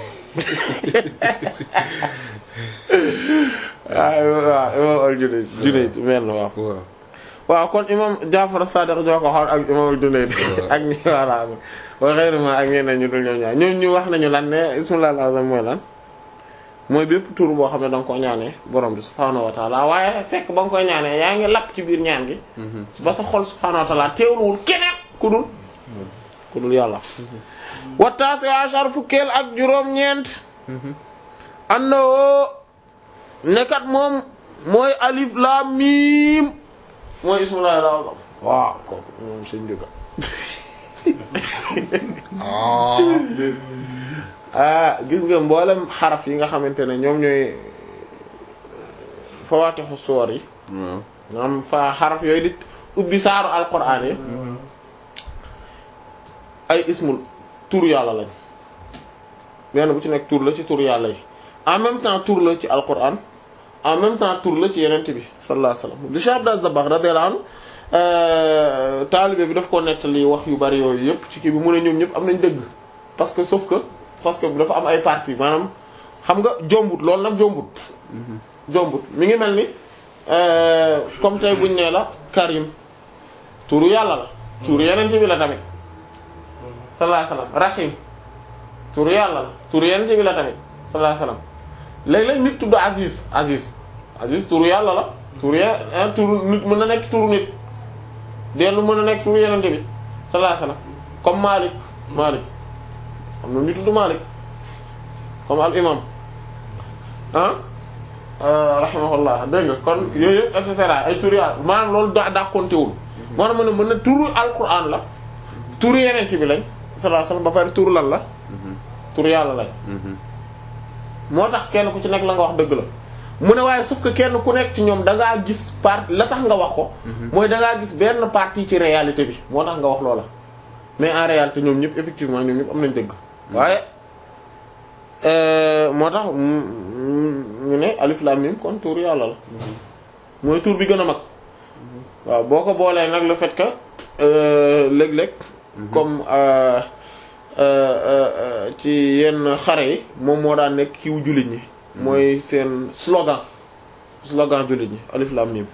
waaw waaw imam al Junayd Junayd mel na waaw waaw waaw kon imam Jaafar Sadiq ñoo ko xool ak imam al Junayd Waaw. ak ñi voilà wa ghayrihima ak ñeneen ñu dul ñoom ñaar ñoom ñu wax nañu lan ne ismullah al-azam mooy lan mooy bépp tur boo xam ne da nga ko ñaanee borom bi subhaanahu wa taala waaye fekk ba nga koy ñaanee yaa ngi lapp ci biir ñaan gi ba sa xol subhaanahu wa taala teewluwul keneen ku dul ku dul yàlla wa taasi ashar fukkeel ak juróom-ñeent annoo nekkat moom mooy alif lam mim mooy ismullahi al-azam waaw kooku moom suñ jóga ah gis nga mboolem xaraf yi nga xamante ne ñoom ñooy fawaatixu suwar yi waaw maanaam fa xaraf yooyu di ubbi saaru alquran yi ay ismul tur yàlla lañ benn bu ci nekk tur la ci tur yàlla yi en même temps tur la ci alquran en même temps tur la ci yenent bi sallallahu alayhi wasallam li Cheikh Abdou Dabakh radiyallahu anhu taalibe bi daf ko nettali wax yu bari yooyu yëpp ci kii bi mu ne ñoom ñëpp am nañ dëgg parce que sauf que parce que dafa am ay parties maanaam xam nga jombut loolu nag jombut jombut mi ngi mel ni euh, comme tey buñ nee la Karim turu yàlla la turu yeneen bi la tamit sallallahu alayhi wasallam Rahim turu yàlla la turu yeneen bi la tamit sallallahu alayhi wasallam léeg-léeg nit tudd Aziz Aziz Aziz turu yàlla la turu ya ah, turu nit mën na nekk turu nit dellu mën na nekk turu yeneen bi sallallahu alayhi wasallam comme Malik Malik am na nit tudd Malik comme al imam ah rahimahullah dégg nga kon yooyu yëpp et cetera ay tur yàlla maanaam loolu daa daa compter moo tax ma ne mën na turu alquran la turu yenent bi lañ sallallahu alayhi wasallam ba pare turu lan la turu yàlla lañ moo tax kenn ku ci nekk la nga wax dëgg la mu ne waaye sauf que kenn ku nekk ci ñoom da ngaa gis part la tax nga wax ko mooy da ngaa gis benn partie ci réalité bi moo tax nga wax loola mais en réalité ñoom ñëpp effectivement ñoom ñëpp am nañ dëgg waaye euh, moo tax mu ñu ne alif lam mim kon tur yàlla la mooy tur bi gën a mag waaw boo ko boolee nag le fait que euh, léeg-léeg comme euh, euh, euh, ci yenn xare yi moom moo daan nekk kiw jullit ñi mooy seen slogan slogan jullit ñi alif lam mim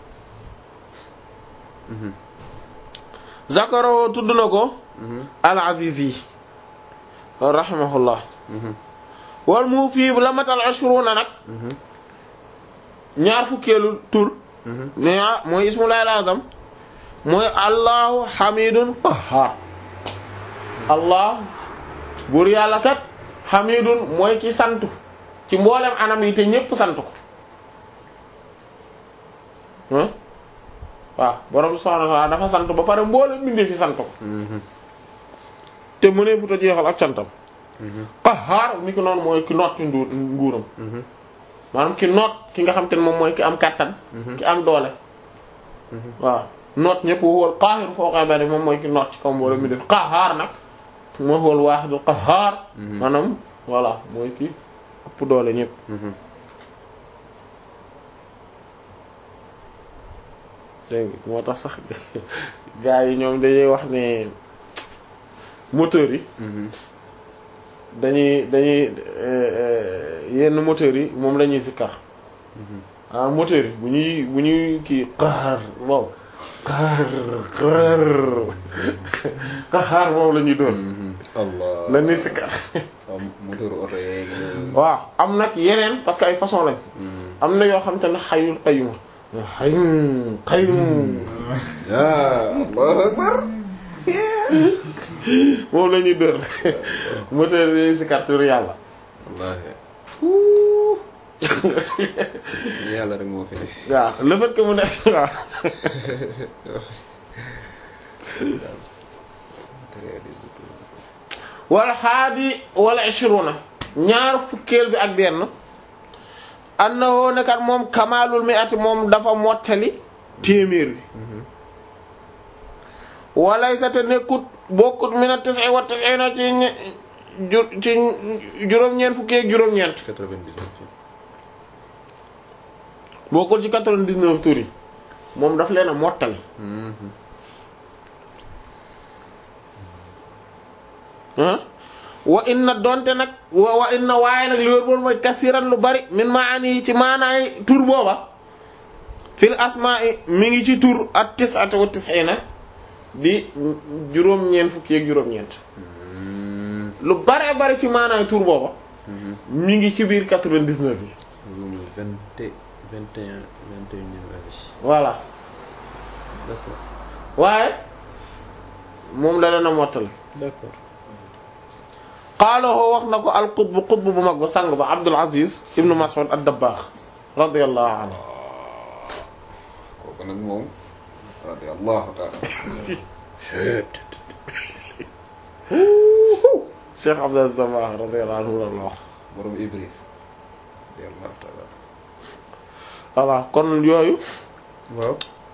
zakaro tudd na ko al azizi rahimahullah wal mu fii la matal ashruna nag ñaar fukkeelu tur ne ah mooy ismullahi al-azam mooy allahu hamidun qahhar allah buur yàlla kat hamidun mooy ki santu ci mboolem anam yi te ñépp sant ko ah waaw borom subhanahu wa ta'ala dafa sant ba pare mboolem bindee fi sant ko te mu ne futa jeexal ak santam qahhar ni ko noonu mooy ki noot ci nduur nguuram maanaam ki noot ki nga xam te ne moom mooy ki am kàttan ki am doole waaw noot ñëpp wóol qaahir foo koy bari moom mooy ki noot ci kaw mboolem mi def qahhar nag moo wóol waahidul qahhar maanaam voilà mooy ki ëpp doole ñëpp dégg nga moo tax sax gars yi ñoom dañuy wax ne moteurs yi dañuy dañuy yenn moteurs yi moom la ñuy sikkar ah moteurs yi bu ñuy bu ñuy kii xaar wow xaar xaar xaar moom la ñuy doon allah la ñuy sikkar waaw moteur oto yeeg waaw am nag yeneen parce que ay façon lañ am na yoo xam te ne xayul qayyum xaym xaym ah allahu akbar moom la ñuy dër moteur yi si carte yàlla wallahi yàlla rek moo fi ne waaw le fait que mu ne waaw wal xaadi wala ishruna ñaar fukkeel bi ak benn annahu nekat moom kamalul mi ati moom dafa mottali téeméer bi walaysa te nekkut bokkut mina tis'i wa tis'ina ci ñe- ju- ci juróom-ñeent fukki ak juróom-ñeent 99 bokkul ci 99 tur yi moom daf leen a mottali ah wa inna donte nag wa wa inna waaye nag li wér boon mooy kasiran lu bari min maani yi ci maanaay tur booba fil asma'i mi ngi ci tur at tis'ata wa tis'ina di juróom-ñeent fukki ak juróom-ñeent lu bare bari ci maanaay tur booba mi ngi ci biir 99 yi loolu vingt et vingt et un vingt et unième année voilà d'accord waaye moom la leen a mottali d'accord qaalahu wax na ko al qutb qutb bu mag ba sang ba Abdul Aziz ibnu Mas'ud ad-Dabbagh radiyallahu anhu kooku nag moom radiyallahu ta'ala Cheikh Abdul Aziz Dabbagh radiyallahu anhu la wax borom Ibris radiyallahu ta'ala voilà kon yooyu waaw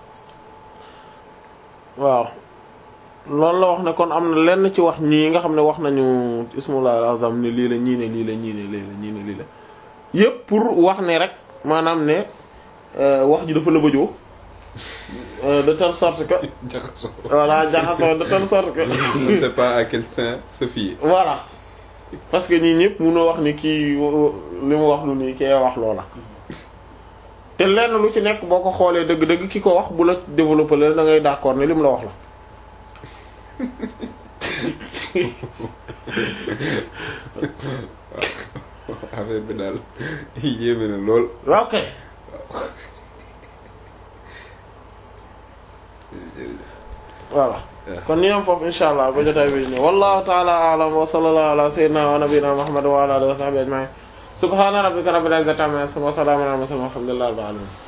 waaw loolu la wax ne kon am na lenn ci wax ñii nga xam ne wax nañu ismullah al-azam ne lii la ñii ne lii la ñii ne lii la ñii ne lii la yépp pour wax ne rek maanaam ne euh, wax ji dafa lëbëjoo euh, de telle sorte que jaxasoo voilà jaxasoo de telle sorte que on ne sait pas à quel saint se fier voilà parce que ñii ñëpp mënoo wax ni kii li mu wax lu nii kee wax loola te lenn lu ci nekk boo ko xoolee dëgg-dëgg ki ko wax bu la développé la da ngay d'accord ne li mu la wax la affaire bi daal yéeme na lool ok voilà kon ñu am foofu insha allah ba jotaay bi ñëw wallahu ta'ala a'lam wa sallallahu ala sayyidina wa nabiyyina muhammad wa ala alihi wa sahbihi ajma'in subhana rabbika rabbil izzati amma yasifun wa salamun ala al mursalin walhamdulillahi rabbil alamin